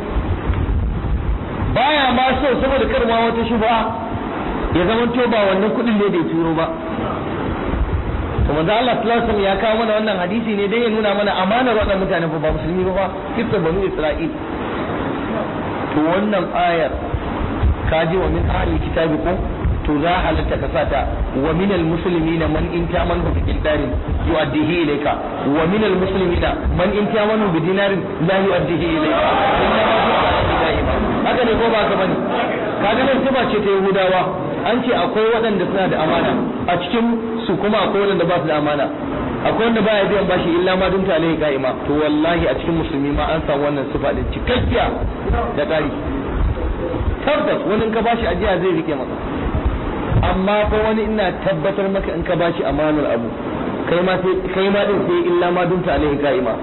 baya ma so saboda kar ma wata shubha ya zama to ba wannan kuɗin ne da ya turo ba to manzo Allah sallallahu alaihi ya kawo mana wannan hadisi ne dai ya nuna mana amanar waɗannan mutane ba musulmi ba kifta banu Isra'il to wannan ayar kaji wa min ahli kitabi ko to za halatta ka sata wa min al muslimina man in tamanu bi qindarin yu'addihi ilayka wa min al muslimina man in tamanu bi dinarin la yu'addihi ilayka haka ne ko ba ka bane kaga nan sifa ce ta yahudawa an ce akwai waɗanda suna da amana a cikin su kuma akwai waɗanda ba su da amana akwai wanda baya biyan bashi illa ma dun alaihi ka'ima to wallahi a cikin musulmi ma an samu wannan sifa din cikakkiya da ƙari tabbas wani in ka bashi ajiya zai rike maka amma fa wani ina tabbatar maka in ka bashi amanar abu kai ma sai kai ma din sai illa ma dun alaihi ka'ima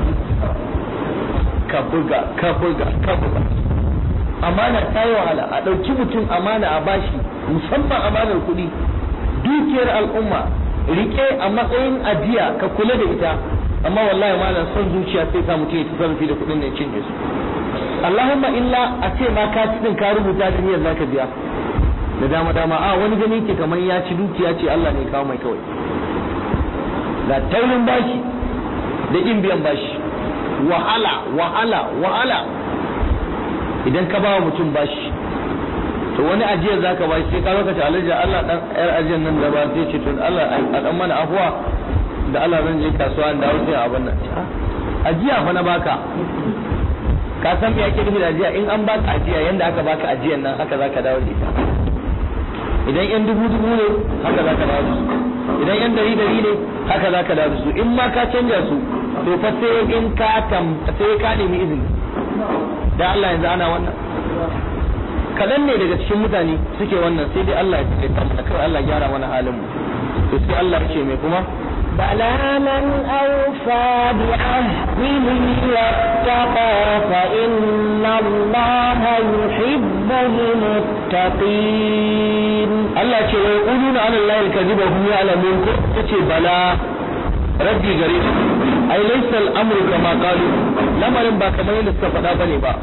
ka buga ka buga ka buga amana ta yi wahala a ɗauki mutum amana a bashi musamman amanar kuɗi dukiyar al'umma rike a matsayin ajiya ka kula da ita amma wallahi malam son zuciya sai sa mutum ya ci sarrafi da kuɗin da ya cinye su Allahumma illa a ce ma ka ci din ka rubuta da niyyar zaka biya da dama dama a wani gani ke kamar ya ci dukiya ce Allah ne kawo mai kawai ga taurin bashi da kin biyan bashi wahala wahala wahala idan ka bawa mutum bashi to wani ajiyar zaka bashi sai ka lokaci alaji Allah dan yar ajiyar nan da ba sai ce to Allah a dan mana afuwa da Allah zan je kasuwa da wuce a wannan ajiya fa na baka ka san me yake nufi da ajiya in an baka ajiya yanda aka baka ajiyar nan haka zaka dawo da ita idan yan dubu dubu ne haka zaka dawo da su idan yan dari dari ne haka zaka dawo da su in ma ka canja su to fa sai in ka tam sai ka nemi izini da Allah yanzu ana wannan kadan ne daga cikin mutane suke wannan sai dai Allah ya tsare ta kawai Allah gyara mana halin mu to sai Allah ya ce mai kuma بلى من أوفى بعهده واتقى فإن الله يحب المتقين Allah ce wa yaquluna ala Allah al-kadhiba hum ya'lamun ko yace bala rabbi gare su ai laysa al-amru kama qalu lamarin ba kamar yadda suka faɗa bane ba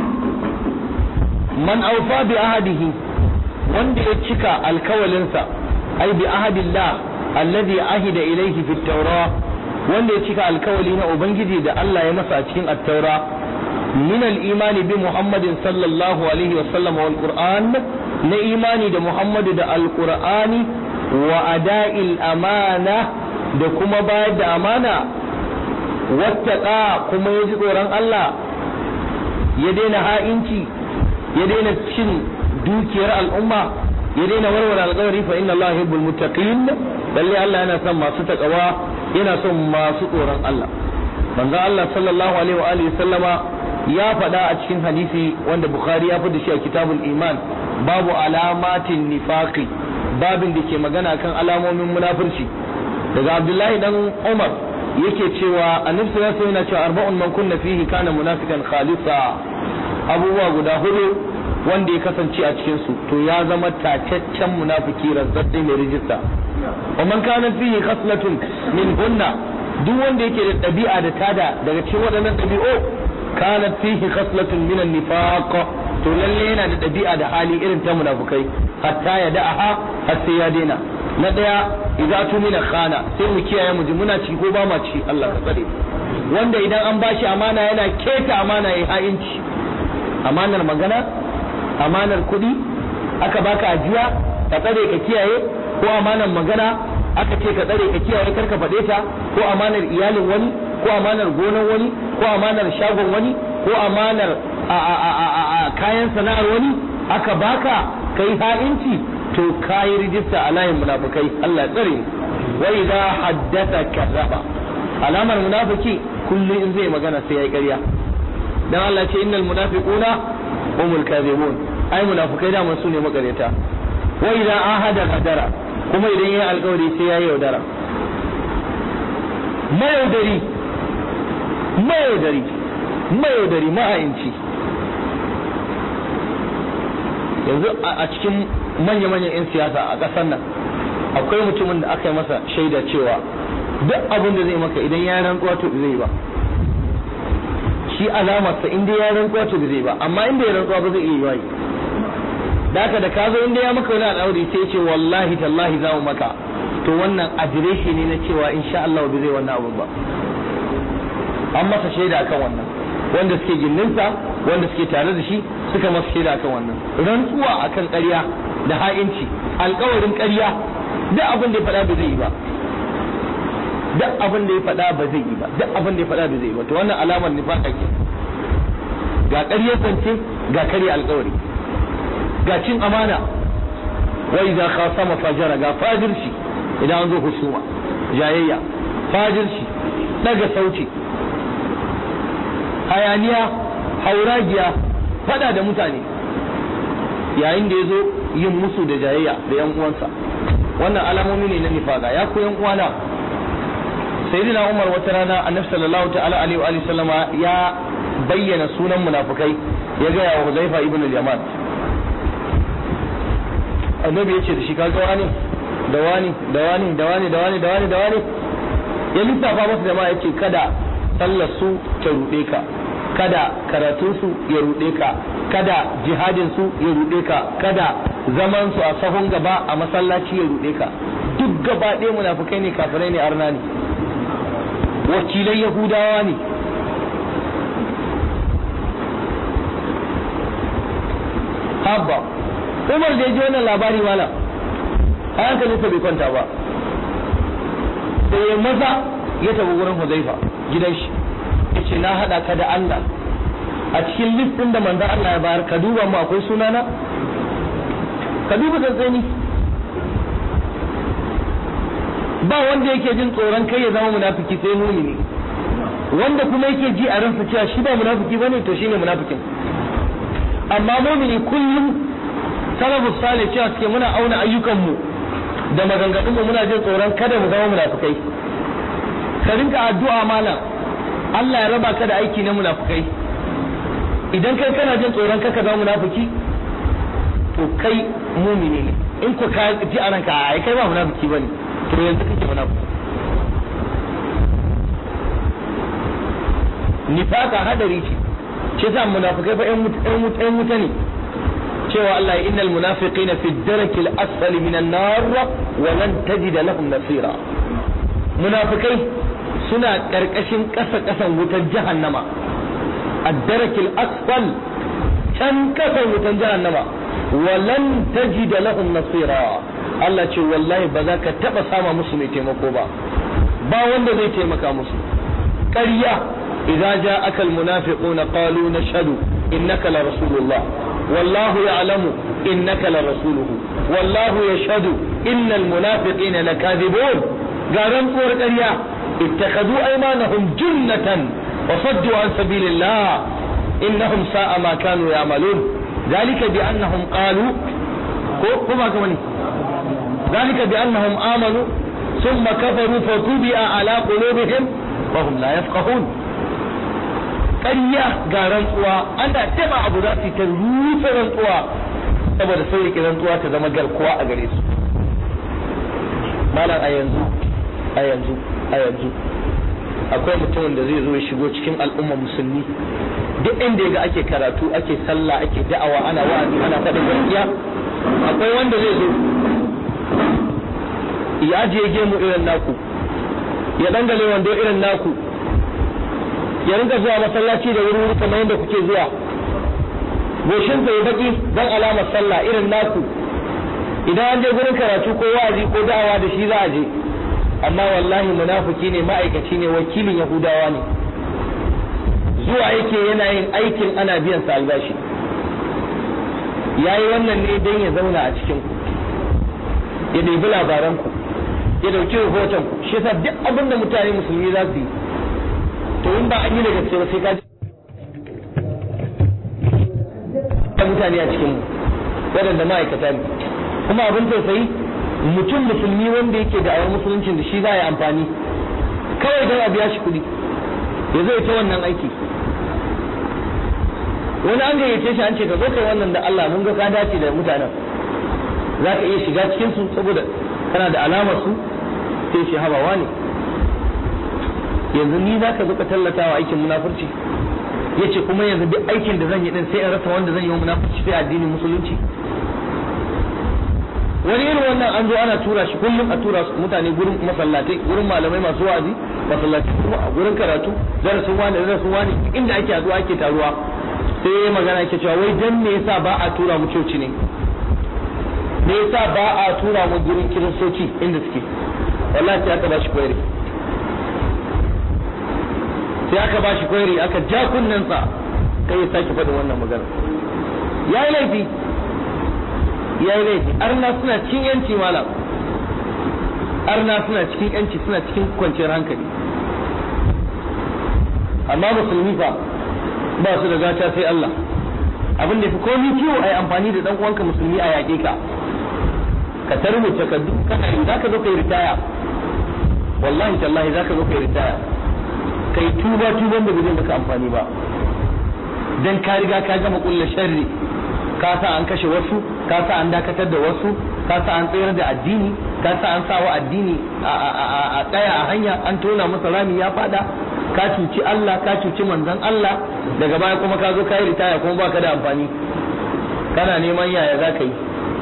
man awfa bi ahadihi wanda ya cika alkawalinsa ai bi ahadillah alladhi ahida ilayhi fi at-taura wanda ya cika alkawali na ubangiji da Allah ya masa a cikin at-taura min al-imani bi muhammadin sallallahu alaihi wa sallam wal qur'an na imani da muhammadu da alqur'ani wa ada'il amana da kuma bayar da amana wattaqa kuma ya ji tsoron Allah ya daina ha'inci ya daina cin dukiyar al'umma ya daina warware alƙawari fa inna Allah yuhibbul muttaqin lalle Allah yana son masu takawa yana son masu tsoron Allah manzo Allah sallallahu alaihi wa alihi sallama ya faɗa a cikin hadisi wanda Bukhari ya da shi a kitabul iman babu alamatin nifaqi babin da ke magana kan alamomin munafurci daga abdullahi dan umar yake cewa annabi sallallahu alaihi yana cewa arba'un man kunna fihi kana munafikan khalisa abubuwa guda hudu wanda ya kasance a cikin su to ya zama tacaccen munafiki razzatsi mai rijista wa man kana fihi khaslatun min hunna duk wanda yake da ɗabi'a da tada daga cikin waɗannan ɗabi'u kana fihi khaslatun min an-nifaq to lalle yana da ɗabi'a da hali irin ta munafukai hatta ya da'aha har sai ya daina na ɗaya idza tumina khana sai mu kiyaye mu ji muna ci ko ba ma ci Allah ka tsare wanda idan an bashi amana yana keta amana ya ha'inci amanar magana amanar kuɗi aka baka ajiya ka tsare ka kiyaye ko amanar magana aka ce ka tsare ka kiyaye karka faɗe ta ko amanar iyalin wani ko amanar gonar wani ko amanar shagon wani ko amanar a kayan sana'ar wani aka baka kai ha'inci to kayi rijista a layin munafukai Allah tsare wa idza haddatha kadhaba alamar munafiki kullum in zai magana sai yayi ƙarya dan Allah ce innal munafiquna humul kadhibun ai munafukai da su ne makareta wa idza ahada hadara kuma idan yayi alƙawari sai yayi yaudara mayaudari mayaudari mayaudari ma'ayinci yanzu a cikin manya-manyan 'yan siyasa a ƙasar nan akwai mutumin da aka yi masa shaida cewa duk abin da zai maka idan ya rantsuwa to zai ba shi alamarsa inda ya rantsuwa to zai ba amma inda ya rantsuwa ba zai iya yi da haka da ka zo inda ya maka wani al'amari sai ce wallahi tallahi za mu maka to wannan adireshi ne na cewa insha Allah ba zai wannan abun ba an masa shaida akan wannan wanda suke gindinsa wanda suke tare da shi suka masa shaida akan wannan rantsuwa akan ƙarya da ha'inci alƙawarin ƙarya duk abin da ya faɗa ba zai yi ba duk abin da ya faɗa ba zai yi ba duk abin da ya faɗa ba zai yi ba to wannan alamar nifaka ke ga ƙarya zance ga ƙarya alƙawari ga cin amana wa idza khasama fajara ga fajirci idan an zo husuma jayayya fajirci daga sauti hayaniya hauragiya fada da mutane yayin da ya zo yin musu da jayayya da yan uwansa wannan alamomi ne na nifaka ya ku yan uwana sayyidina umar wata rana annabi sallallahu ta'ala alaihi wa sallama ya bayyana sunan munafikai ya ga wa huzaifa ibn al-yaman annabi ya ce da shi ka ga wani da wani da wani da wani da wani da wani da wani ya lissafa masa jama'a ya ce kada sallar su ta ruɗe ka kada karatun su ya ruɗe ka kada jihadin su ya ruɗe ka kada zaman su a sahun gaba a masallaci ya ruɗe ka duk gaba ɗaya munafukai ne kafirai ne arna ne wakilai yahudawa ne habba umar da ya ji wannan labari mana a hankalinsa bai kwanta ba sai ya maza ya tafi wurin huzaifa gidan shi ya ce na haɗa ka da Allah a cikin listin da manzan Allah ya bayar ka duba mu akwai sunana ka duba tsantsani ba wanda yake jin tsoron kai ya zama munafiki sai mumini wanda kuma yake ji a ransa cewa shi ba munafiki bane to shine munafikin amma mumini kullum salafus salih cewa suke muna auna ayyukanmu da maganganunmu muna jin tsoron kada mu zama munafikai ka rinka addu'a malam Allah ya raba ka da aiki na munafikai idan kai kana jin tsoron ka ka zama munafiki to kai mumini ne in ku ka ji a ranka ai kai ba munafiki bane to yanzu kake munafiki nifaka hadari ce shi yasa munafikai fa ƴan wuta ne cewa Allah ya innal munafiqina fi darakil asfali minan nar wa lan tajid lahum nasira munafikai suna karkashin kasa kasan wutar jahannama ad-darakil asfal can kasan wutar jahannama wa lan tajid lahum nasira Allah ce wallahi ba za ka taba sama musu mai taimako ba ba wanda zai taimaka musu ƙarya idza ja'aka al-munafiquna qalu nashhadu innaka la rasulullah والله يعلم إنك لرسوله والله يشهد إن المنافقين لكاذبون قارن قور قرية اتخذوا أيمانهم جنة وصدوا عن سبيل الله إنهم ساء ما كانوا يعملون ذلك بأنهم قالوا كما كمني ذلك بأنهم آمنوا ثم كفروا فطبع على قلوبهم وهم لا يفقهون ƙarya ga rantsuwa ana taba abu za su ta rufe rantsuwa saboda sai rike rantsuwa ta zama garkuwa a gare su malam a yanzu a yanzu a yanzu akwai mutumin da zai zo ya shigo cikin al'umma musulmi duk inda ya ga ake karatu ake sallah ake da'awa ana wa'azi ana faɗin gaskiya akwai wanda zai zo ya ajiye gemu irin naku ya dangale wando irin naku ya rinka zuwa masallaci da wuri kamar yadda kuke zuwa goshin ya baki dan alamar sallah irin naku idan an je gurin karatu ko wa'azi ko da'awa da shi za a je amma wallahi munafiki ne ma'aikaci ne wakilin yahudawa ne zuwa yake yana yin aikin ana biyan sa albashi yayi wannan ne don ya zauna a cikin ku ya ɗebi labaran ku ya dauki rahoton ku shi yasa duk abin da mutane musulmi za su yi to in ba an yi da gaske ba sai ka ji mutane a cikin mu waɗanda ma'aikata ne kuma abin tausayi mutum musulmi wanda yake da awar musuluncin da shi za a yi amfani kawai don a biya shi kuɗi ya zai ta wannan aiki wani an gayyace shi an ce ka zo kai wannan da Allah mun ga ka dace da mutanen za ka iya shiga cikin su saboda kana da alamar su sai shi habawa ne yanzu ni za ka zo ka tallata wa aikin munafurci ya ce kuma yanzu duk aikin da zan yi din sai in rasa wanda zan yi wa munafurci sai addinin musulunci wani irin wannan an zo ana tura shi kullum a tura su mutane gurin masallatai gurin malamai masu wa'azi masallatai kuma a gurin karatu darasin wani darasin wani inda ake haduwa ake taruwa sai ya magana ke cewa wai dan me yasa ba a tura mu coci ne me yasa ba a tura mu gurin kiristoci inda suke wallahi sai aka ba shi koyari sai aka ba shi koyari aka ja kunnensa kai ya sake faɗin wannan magana ya yi laifi ya yi laifi arna suna cikin yanci malam arna suna cikin yanci suna cikin kwanciyar hankali amma musulmi fa ba su da gata sai Allah abin da fi komi kiwo a yi amfani da dan uwanka musulmi a yaƙe ka ka tarmu takardu kana yi za ka zo ka yi ritaya wallahi tallahi za ka zo ka yi ritaya ka yi tuba tuban da bai maka amfani ba dan ka riga ka gama kulla sharri ka sa an kashe wasu ka sa an dakatar da wasu ka sa an tsayar da addini ka sa an sawa addini a tsaya a hanya an tona masa rami ya fada ka cuci Allah ka cuci manzon Allah daga baya kuma ka zo ka yi ritaya kuma baka da amfani kana neman yaya za ka yi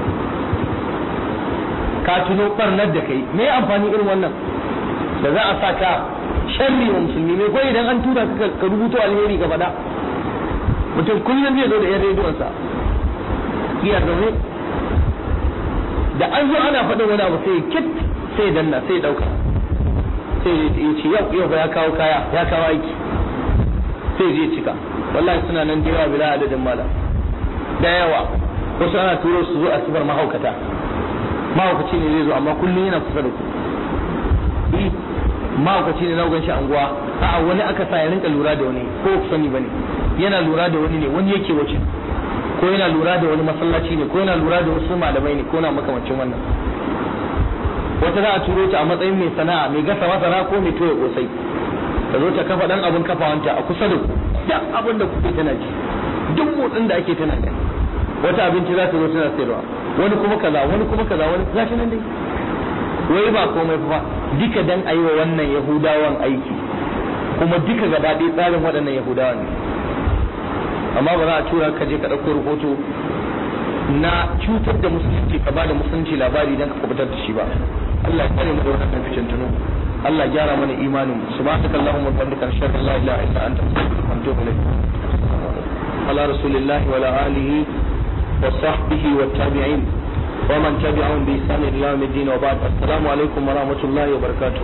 ka tuno barnar da kai me amfani irin wannan da za a sa ka sharri wa musulmi me ko idan an tura ka ka rubuto alheri ka faɗa mutum kullum zai zo da yan rediyonsa iya zaune da an zo ana faɗin wani abu sai kit sai danna sai ɗauka sai ya ce yau yau ya kawo kaya ya kawo aiki sai je cika wallahi suna nan da yawa bila adadin mala da yawa wasu ana turo su zo a sifar mahaukata mahaukaci ne zai zo amma kullum yana kusa da ku eh mahaukaci ne na gan shi anguwa a'a wani aka sa ya rinka lura da wani ko ku sani bane yana lura da wani ne wani yake wuce ko yana lura da wani masallaci ne ko yana lura da wasu malamai ne ko na makamancin wannan wata za a turo ta a matsayin mai sana'a mai gasa masara ko mai toya kosai ta zo ta kafa dan abin kafawanta a kusa da ku duk abin da kuke tana ji duk motsin da ake tana gani wata abinci za ta zo tana sayarwa wani kuma kaza wani kuma kaza wani gashi nan dai wai ba komai fa duka dan ayi wa wannan yahudawan aiki kuma duka gaba ɗaya tsarin waɗannan yahudawan ne amma ba za a tura ka je ka ɗauko rahoto na cutar da musulunci ka ba da musulunci labari don ka kubutar da shi ba Allah ya kare mu da wannan fitintunu Allah ya gyara mana imanin subhanaka allahumma wa bihamdika ashhadu an la ilaha illa anta astaghfiruka wa atubu ilayk ala rasulillahi wa ala alihi wa sahbihi wa tabi'in wa man tabi'ahum bi ihsan ila yawm الدين وبعد السلام عليكم ورحمة الله وبركاته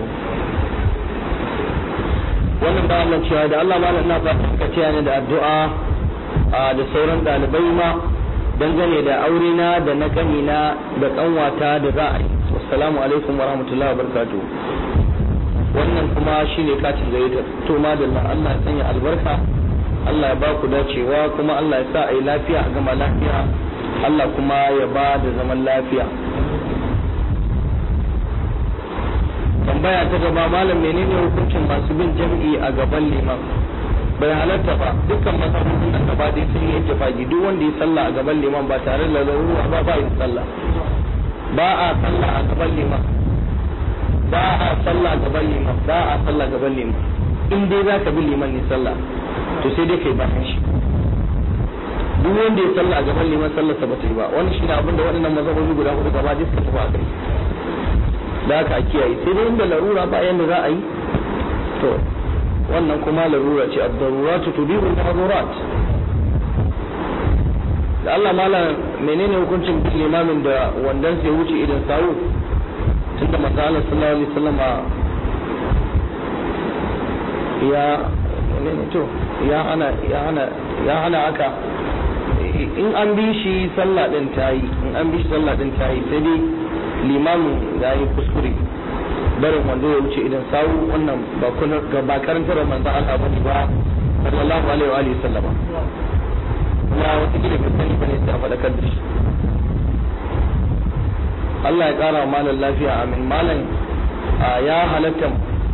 wannan ba Allah cewa da Allah malam ina fatan ka ce ne da addu'a da sauran ɗalibai ma dangane da aure na da na kanina da kanwata da za a yi assalamu alaikum wa rahmatullahi wa barakatuh wannan kuma shine katin gayyata to madalla Allah ya sanya albarka Allah ya ba ku dacewa kuma Allah ya sa a yi lafiya a gama lafiya Allah kuma ya ba da zaman lafiya tambaya ta gaba malam menene hukuncin masu bin jam'i a gaban liman bai halatta ba dukkan masarufin nan gaba dai sun yi ittifaqi duk wanda ya sallah a gaban liman ba tare da larura ba ba yin sallah ba a sallah a gaban liman ba a sallah a gaban liman ba a sallah gaban liman in dai za ka bi liman ne sallah to sai dai kai bayan shi duk wanda ya sallah a gaban liman sallar sa bata yi ba wannan shine abin da waɗannan mazhabobi guda hudu gaba dai suka tafi a kai da haka a kiyaye sai dai inda larura ba yanda za a yi to wannan kuma larura ce ad-daruratu tubihu al-mahdurat da Allah malam menene hukuncin bin limamin da wandan sai wuce idan sawu tunda manzo Allah sallallahu alaihi wasallam ya menene to ya hana ya hana ya hana haka in an bi shi sallah din tayi in an bi shi sallah din tayi sai dai limamin ya yi kuskure barin wanda ya wuce idan sawu wannan ba kuna ba karantar manzo Allah bane ba sallallahu alaihi wa alihi sallama kuma wata kila bai sani bane sai a faɗakar da shi Allah ya ƙara wa malam lafiya amin malam ya halatta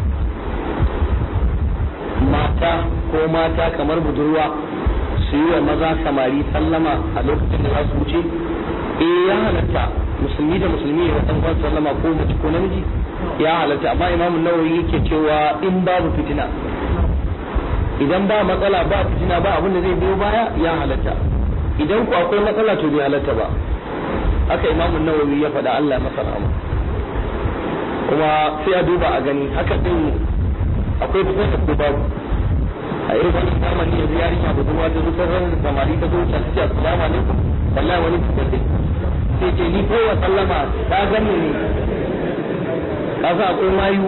mata ko mata kamar budurwa su yi wa maza samari sallama a lokacin da za su wuce eh ya halatta musulmi da musulmi ya san kwan sallama ko mace ko namiji ya halatta amma imamu nawawi yake cewa in babu fitina idan ba matsala ba fitina ba abin da zai biyo baya ya halatta idan ku akwai matsala to bai halatta ba haka imamu nawawi ya faɗa Allah ya masa rahama kuma sai a duba a gani haka din akwai fitina ko babu a irin wani zamani yanzu yarinya budurwa ta zo ran samari ta zo ta ce assalamu alaikum wallahi wani fitar sai ce ni kowa sallama ta gani ne kasa akwai mayu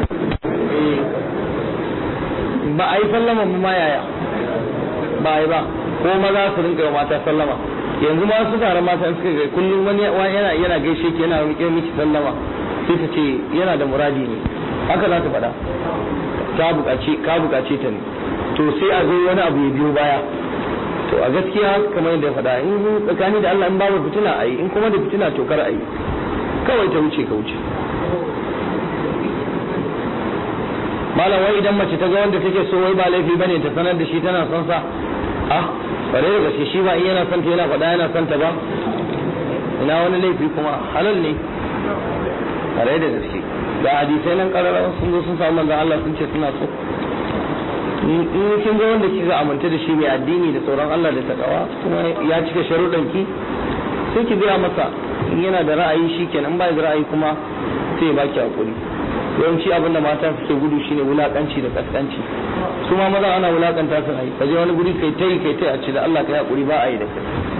ba a yi sallama ba ma yaya ba a yi ba ko maza su rinka yi mata sallama yanzu ma su tare mata suka ga kullum wani yana yana gaishe ki yana rike miki sallama sai ta ce yana da muradi ne haka za ta faɗa ta buƙace ka buƙace ta ne to sai a zo wani abu ya biyo baya to a gaskiya kamar yadda ya faɗa in tsakani da Allah in babu fitina a yi in kuma da fitina to kar a yi kawai ta wuce ka wuce malam wai idan mace ta ga wanda take so wai ba laifi bane ta sanar da shi tana son sa ah bare da gaske shi ba in yana son ta yana faɗa yana son ta ba ina wani laifi kuma halal ne bare da gaske da hadisai nan karara sun zo sun samu manzon Allah sun ce suna so in kin ga wanda kika aminta da shi mai addini da tsoron Allah da takawa kuma ya cika sharuɗan ki sai ki gaya masa in yana da ra'ayi shi kenan ba da ra'ayi kuma sai ya baki hakuri yawanci abin da mata suke gudu shine wulakanci da kaskanci su ma maza ana wulakanta su ai kaje wani guri kai tai kai tai a ce da Allah kai hakuri ba a yi da kai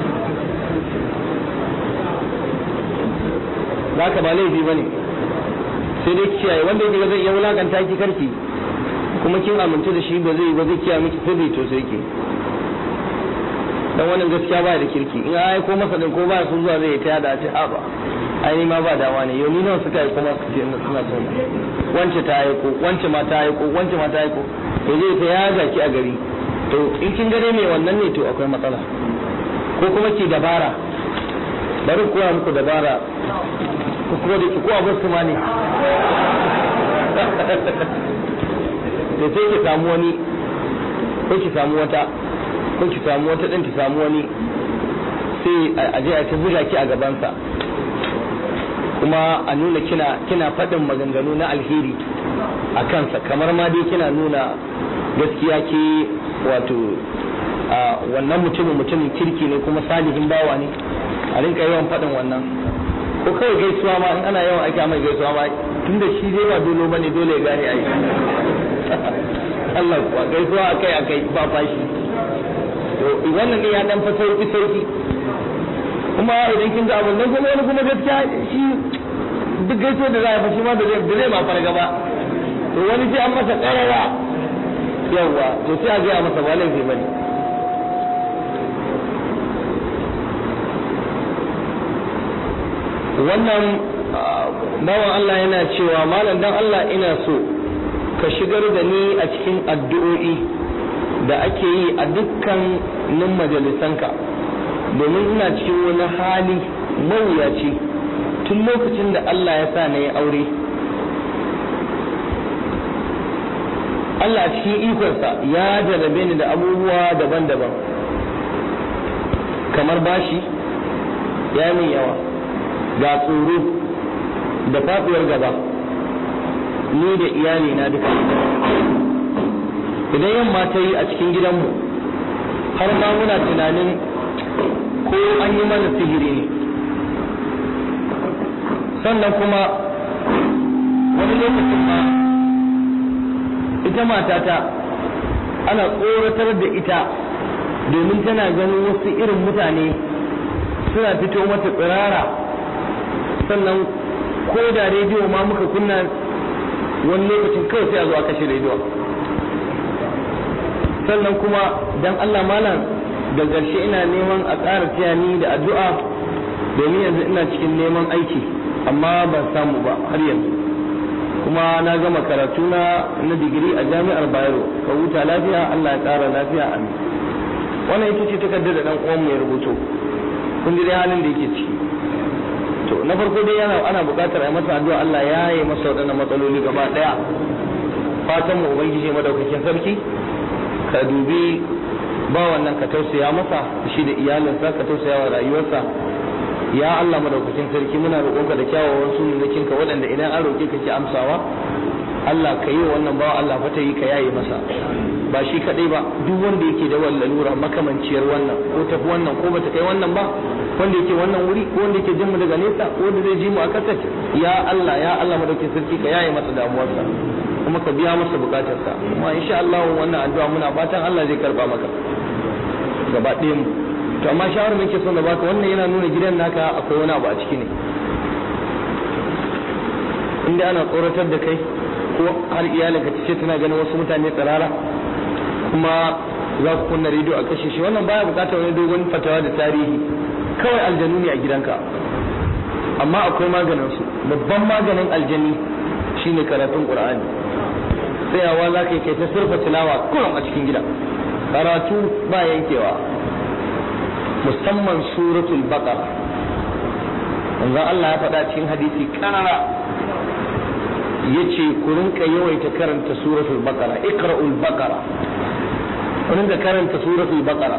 zaka ba laifi bane sai dai kiyaye wanda yake ga zai iya wulakanta ki karki kuma kin amince da shi ba zai ba zai kiyaye miki sirri to sai ke dan wannan gaskiya ba da kirki in ai ko masa din ko ba sun zuwa zai ta yada ce a ba ai ma ba dawa ne yau ni nawa suka yi kuma su ce suna son wance ta yi ko wance ma ta yi ko wance ma ta yi ko to zai ta yaga ki a gari to in kin gare mai wannan ne to akwai matsala ko kuma ki dabara bari koya muku dabara ko kuma da ki ko abu su ma ne da sai ki samu wani ko ki samu wata ko ki samu wata din ki samu wani sai a je a ta buga ki a gabansa kuma a nuna kina kina faɗin maganganu na alheri a kansa kamar ma dai kina nuna gaskiya ke wato a wannan mutumin mutumin kirki ne kuma salihin bawa ne a rinka yawan faɗin wannan ko kawai gaisuwa ma in ana yawan ake mai gaisuwa ma tunda shi dai ba dole bane dole ya gane ai Allah kuwa gaisuwa akai akai ba fashi to wannan ne ya dan fa sauki sauki kuma idan kin ga abun nan kuma wani kuma gaskiya shi duk gaisuwa da za a fashi ma da zai da zai ma farga ba to wani sai an masa karara yawa to sai a gaya masa ba laifi bane wannan bawan Allah yana cewa malam dan Allah ina so ka shigar da ni a cikin addu'o'i da ake yi a dukkanin majalisanka domin ina cikin wani hali mawuyaci tun lokacin da Allah ya sa na yi aure Allah a cikin ikonsa ya jarrabe ni da abubuwa daban-daban kamar bashi ya min yawa ga tsoro da faɗuwar gaba ni da iyali na duka idan yamma ta yi a cikin gidanmu har ma muna tunanin ko an yi mana sihiri ne sannan kuma wani lokacin ma ita matata ana tsoratar da ita domin tana ganin wasu irin mutane suna fito mata tsirara sannan ko da rediyo ma muka kunna wani lokacin kawai sai a zo a kashe rediyo sannan kuma dan Allah malam da ƙarshe ina neman a ƙara tiyani da addu'a domin yanzu ina cikin neman aiki amma ban samu ba har yanzu kuma na gama karatu na na digiri a jami'ar Bayero ka huta lafiya Allah ya ƙara lafiya amin wannan ita ce takardar da dan uwan mu ya rubuto kun ji dai halin da yake ciki to na farko dai yana ana buƙatar a masa addu'a Allah ya yi masa waɗannan matsaloli gaba ɗaya fatan mu ubangiji madaukakin sarki ka dubi ba wannan ka tausaya masa shi da iyalinsa ka tausaya wa rayuwarsa ya Allah madaukakin sarki muna roƙonka da kyawawan sunanakin ka waɗanda idan an roƙe ka ke amsawa Allah ka yi wannan bawa Allah fata yi ka yaye masa ba shi kaɗai ba duk wanda yake da wannan lura makamanciyar wannan ko tafi wannan ko bata kai wannan ba wanda yake wannan wuri ko wanda yake jin mu daga nesa ko wanda zai ji mu a kasar ya Allah ya Allah madaukakin sarki ka yaye masa damuwarsa kuma ka biya masa bukatarsa kuma insha Allah wannan addu'a muna fatan Allah zai karba maka gaba ɗaya mu to amma shawarar muke son da baka wannan yana nuna gidan naka akwai wani abu a ciki ne inda ana tsoratar da kai ko har iyalinka ta ce tana ganin wasu mutane tsirara kuma za ku kunna rediyo a kashe shi wannan baya bukatar wani dogon fatawa da tarihi kawai aljanu ne a gidanka amma akwai maganin su babban maganin aljani shine karatun qur'ani tsayawa za ka yi kai ta surfa tilawa kullum a cikin gida karatu ba yankewa musamman suratul baqara manzo Allah ya faɗa cikin hadisi karara yace ku rinka yawaita karanta suratul baqara iqra'ul baqara ku rinka karanta suratul baqara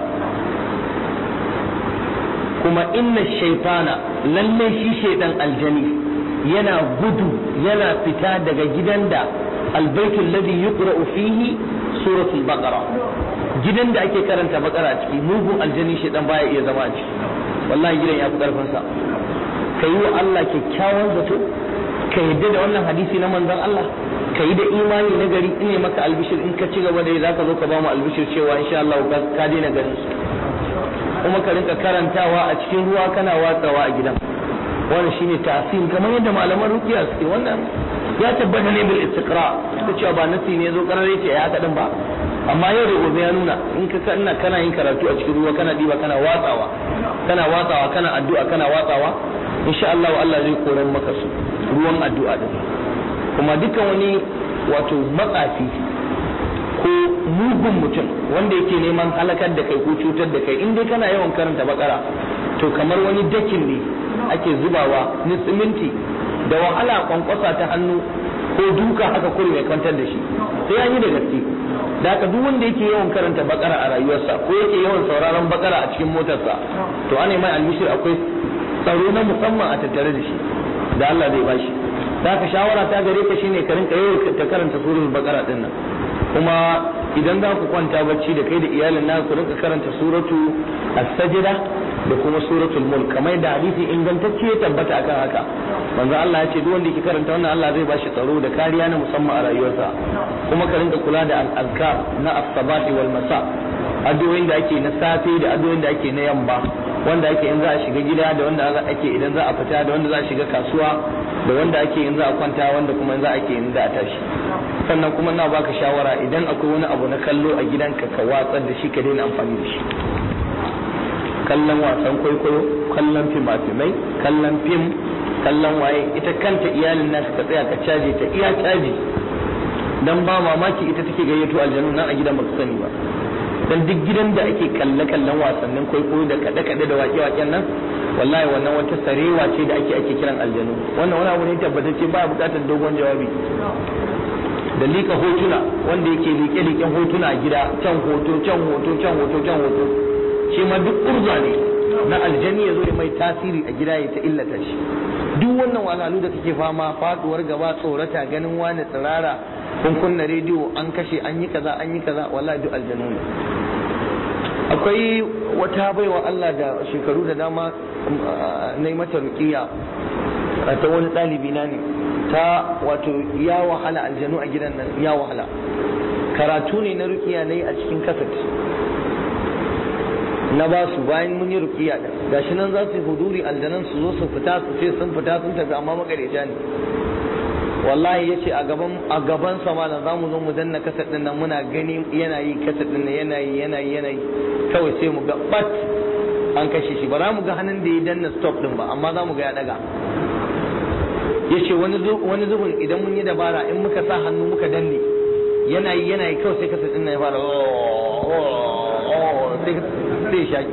kuma inna shaytana lalle shi shaydan aljani yana gudu yana fita daga gidan da albaitul ladhi yuqra'u fihi suratul baqara gidan da ake karanta baqara a ciki mugun aljani shaydan baya iya zama a ciki wallahi gidan ya fi karfin sa kai wa Allah kyakkyawan zato ka yadda da wannan hadisi na manzon Allah ka yi da imani na gari ine maka albishir in ka ci gaba da za ka zo ka ba mu albishir cewa insha Allah ka daina ganin su kuma ka rinka karantawa a cikin ruwa kana watsawa a gidan wannan shine ta'sim kamar yadda malaman ruqiya suke wannan ya tabbata ne bil istiqra ta cewa ba nasi ne zo karare ce ya haka din ba amma yau da gobe ya nuna in ka kana kana yin karatu a cikin ruwa kana diba kana watsawa kana watsawa kana addu'a kana watsawa insha Allah Allah zai koran maka su ruwan addu'a din kuma dukkan wani wato matsafi ko mugun mutum wanda yake neman halakar da kai ko cutar da kai in dai kana yawan karanta bakara to kamar wani dakin ne ake zubawa ni siminti da wahala kwankwasa ta hannu ko duka haka kuri mai kwantar da shi sai an yi da gaske da haka duk wanda yake yawan karanta bakara a rayuwarsa ko yake yawan sauraron bakara a cikin motarsa to ana mai almishir akwai tsaro na musamman a tattare da shi da Allah zai bashi da haka shawara ta gare ka shine ka rinka yau ta karanta suratul baqara din nan kuma idan za ku kwanta bacci da kai da iyalin na ku rinka karanta suratu as-sajda da kuma suratul mulk kamar da hadisi ingantacce ya tabbata akan haka manzo Allah ya ce duk wanda yake karanta wannan Allah zai bashi tsaro da kariya na musamman a rayuwarsa kuma ka rinka kula da al-azkar na as-sabahi wal masa addu'o'in da ake na safe da addu'o'in da ake na yamma wanda ake in za a shiga gida da wanda ake idan za a fita da wanda za a shiga kasuwa da wanda ake in za a kwanta wanda kuma in za a ke in za a tashi sannan kuma na baka shawara idan akwai wani abu na kallo a gidanka ka watsar da shi ka daina amfani da shi kallon wasan kwaikwayo kallon fimafimai kallon fim kallon waye ita kanta iyalin nasu ka tsaya ka caje ta iya caji dan ba mamaki ita take gayyato aljanu nan a gidan baka sani ba dan duk gidan da ake kalle kallon wasannin kwaikwayo da kaɗe kaɗe da waƙe waƙen nan wallahi wannan wata sarewa ce da ake ake kiran aljanu wannan wani abu ne tabbatacce ba buƙatar dogon jawabi da liƙa hotuna wanda yake liƙe-liƙen hotuna a gida can hoto can hoto can hoto can hoto shi ma duk urza ne na aljani ya zo ya mai tasiri a gida ya ta illata shi duk wannan wahalhalu da kake fama faduwar gaba tsorata ganin wani tsirara kun kunna rediyo an kashe an yi kaza an yi kaza wallahi duk aljanu ne akwai wata baiwa Allah da shekaru da dama na yi mata rukiya ta wani ɗalibi na ne ta wato ya wahala aljanu a gidan nan ya wahala karatu ne na rukiya na yi a cikin kasat na ba su bayan mun yi rukiya da gashi nan za su yi huduri aljanan su zo su fita su ce sun fita sun tafi amma makareta ne wallahi ya ce a gaban a gaban sa malam za mu zo mu danna kasat din nan muna gani yana yi kasat din nan yana yi yana yi yana yi kawai sai mu ga bat an kashe shi ba za mu ga hannun da ya danna stop din ba amma za mu ga ya daga ya ce wani zubin idan mun yi dabara in muka sa hannu muka danne yana yi yana yi kawai sai kasat din nan ya fara sai shaki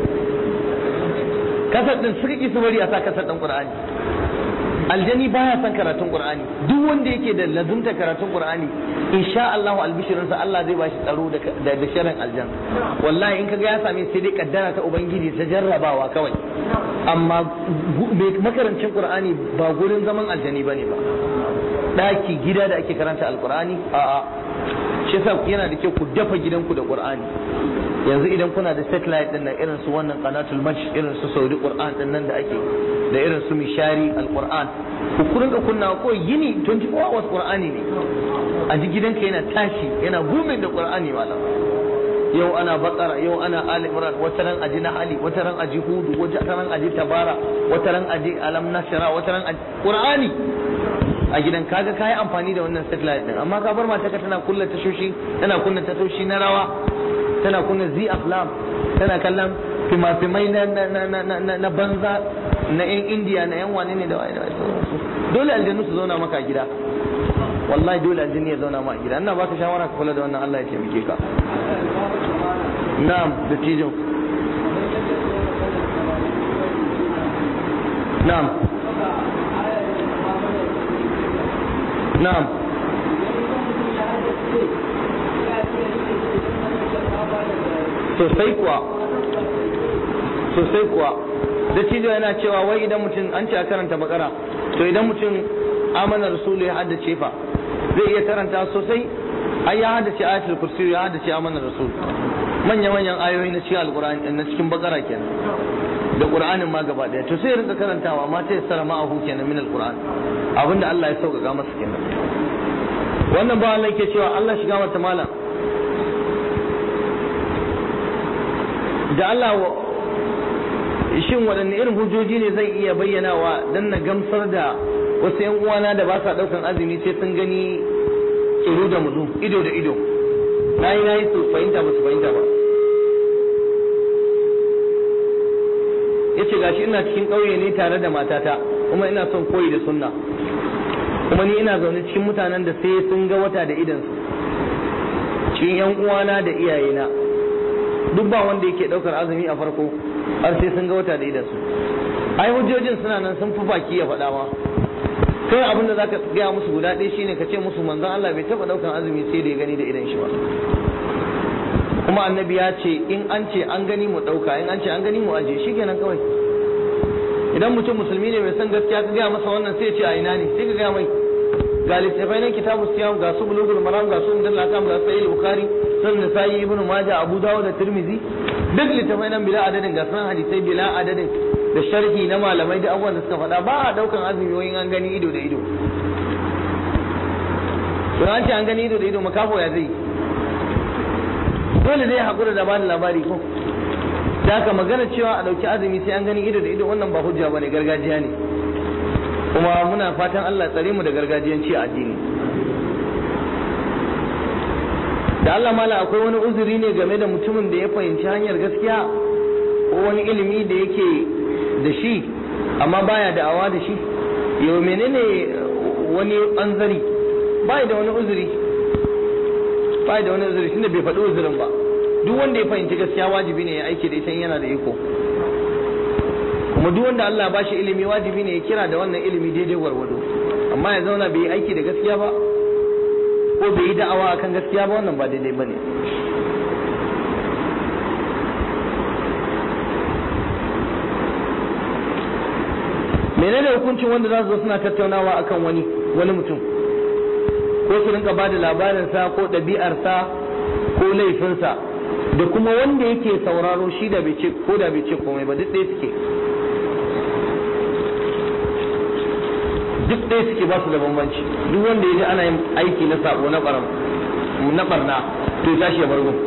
kasar din suka ki su bari a sa kasar din qur'ani aljani baya son karatun qur'ani duk wanda yake da lazumta karatun qur'ani insha Allah albishirin sa Allah zai bashi tsaro da da sharrin aljan wallahi in kaga ya same sai dai kaddara ta ubangiji ta jarrabawa kawai amma makarancin qur'ani ba gurin zaman aljani bane ba daki gida da ake karanta alqur'ani a'a shi yasa yana da kyau ku dafa gidanku da qur'ani yanzu idan kuna da satellite din nan irin su wannan qanatul majh irin su saudi qur'an din nan da ake da irin su mishari alquran ku kurin da kunna ko yini 24 hours qur'ani ne a ji gidanka yana tashi yana gumin da qur'ani malam yau ana bakara yau ana ali imran wata ran aji na ali wata ran aji hudu wata ran aji tabara wata ran aji alam nashra wata ran aji qur'ani a gidan kaga kayi amfani da wannan satellite din amma ka bar mata ka tana kulla tashoshi tana kunna tashoshi na rawa tana kunna zi aflam tana kallon fimafimai na na na banza na yan indiya na yan wane ne da waye da waye dole aljannu su zauna maka a gida wallahi dole aljannu ya zauna maka a gida ina baka shawara ka kula da wannan Allah ya taimake ka na'am da tijo na'am na'am sosai kuwa sosai kuwa dattijo yana cewa wai idan mutum an ce a karanta bakara to idan mutum amana rasulu ya haddace fa zai iya karanta sosai ai ya haddace ayatul kursi ya haddace amana rasul manya manyan ayoyi na cikin alqur'ani na cikin bakara kenan da qur'anin ma gaba daya to sai ya rinka karantawa ma ta yassara ma'ahu kenan min alqur'an abinda Allah ya sauƙaƙa masa kenan wannan ba Allah yake cewa Allah shiga mata malam da Allah shin waɗanne irin hujjoji ne zai iya bayyanawa don na gamsar da wasu yan uwana da ba sa ɗaukan azumi sai sun gani tsoro da muzu ido da ido na yi na yi su fahimta ba su fahimta ba ya ce gashi ina cikin ƙauye ne tare da matata kuma ina son koyi da sunna kuma ni ina zaune cikin mutanen da sai sun ga wata da idansu cikin yan uwana da iyayena duk ba wanda yake daukar azumi a farko har sai sun ga wata da idansu ai hujjojin suna nan sun fi baki ya faɗa ma kai abin da zaka gaya musu guda ɗaya shine ka ce musu manzon Allah bai taɓa daukar azumi sai da ya gani da idan shi ba kuma annabi ya ce in an ce an gani mu ɗauka in an ce an gani mu aje shikenan kawai idan mutum musulmi ne mai son gaskiya ka gaya masa wannan sai ya ce a ina ne sai ka gaya mai ga littafai nan kitabu siyam ga su bulugul maram ga su indal akam ga sahih bukhari sun nisa'i ibn majah abu dawud da tirmizi duk littafai nan bila adadin ga sunan hadisai bila adadin da sharhi na malamai da abubuwan da suka faɗa ba a daukan azumi wayin an gani ido da ido to an ce an gani ido da ido makafo ya zai dole zai haƙura da bani labari ko da haka magana cewa a ɗauki azumi sai an gani ido da ido wannan ba hujja bane gargajiya ne kuma muna fatan Allah tsare mu da gargajiyanci a addini da Allah mala akwai wani uzuri ne game da mutumin da ya fahimci hanyar gaskiya ko wani ilimi da yake da shi amma baya da'awa da shi yau menene wani anzari bai da wani uzuri bai da wani uzuri tunda bai faɗi uzurin ba duk wanda ya fahimci gaskiya wajibi ne ya aiki da ita yana da iko kuma duk wanda Allah ba shi ilimi wajibi ne ya kira da wannan ilimi daidai gwargwado amma ya zauna bai yi aiki da gaskiya ba ko ko bai yi da'awa akan gaskiya ba wannan ba daidai bane menene hukuncin wanda za su zo suna tattaunawa akan wani wani mutum ko su rinka ba da labarinsa ko ɗabi'arsa ko laifinsa da kuma wanda yake sauraro shi da bai ce ko da bai ce komai ba duk ɗaya suke duk ɗaya suke ba su da bambanci duk wanda ya ji ana yin aiki na sabo na baram na barna to ya tashi ya bar gun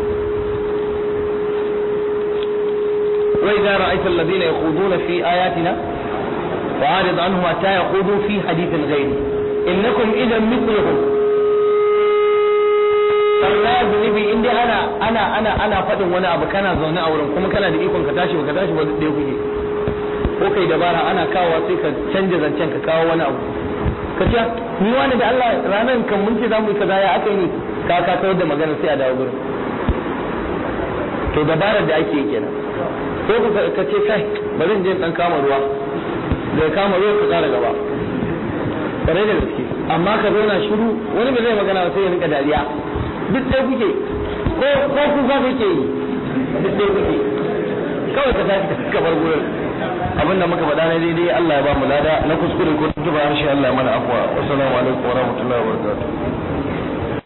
wa idza ra'aita alladhina yakhuduna fi ayatina fa'arid anhum hatta yakhudu fi hadithin ghayri innakum idan mithluhum barna zunubi in dai ana ana ana ana faɗin wani abu kana zaune a wurin kuma kana da ikon ka tashi ka tashi ba duk ɗaya kuke ko kai dabara ana kawowa sai ka canja zancen ka kawo wani abu ka ce ni wani da Allah ranar kan mun ce za mu yi kaza ya aka yi ka ka kawar da magana sai a dawo gurin to dabarar da ake yi kenan ko ka ce kai bari in je dan kama ruwa da ya kama ruwa ka kara gaba kare da gaske amma ka zauna shiru wani ba zai magana sai ya rinka dariya duk ɗaya kuke ko ko kuka kake yi duk ɗaya kuke kawai ka tashi ka bar gurin abin da muka faɗa na daidai Allah ya ba mu lada na kuskure ko tuba harshe Allah ya mana afwa wassalamu alaikum wa rahmatullahi wa barakatuh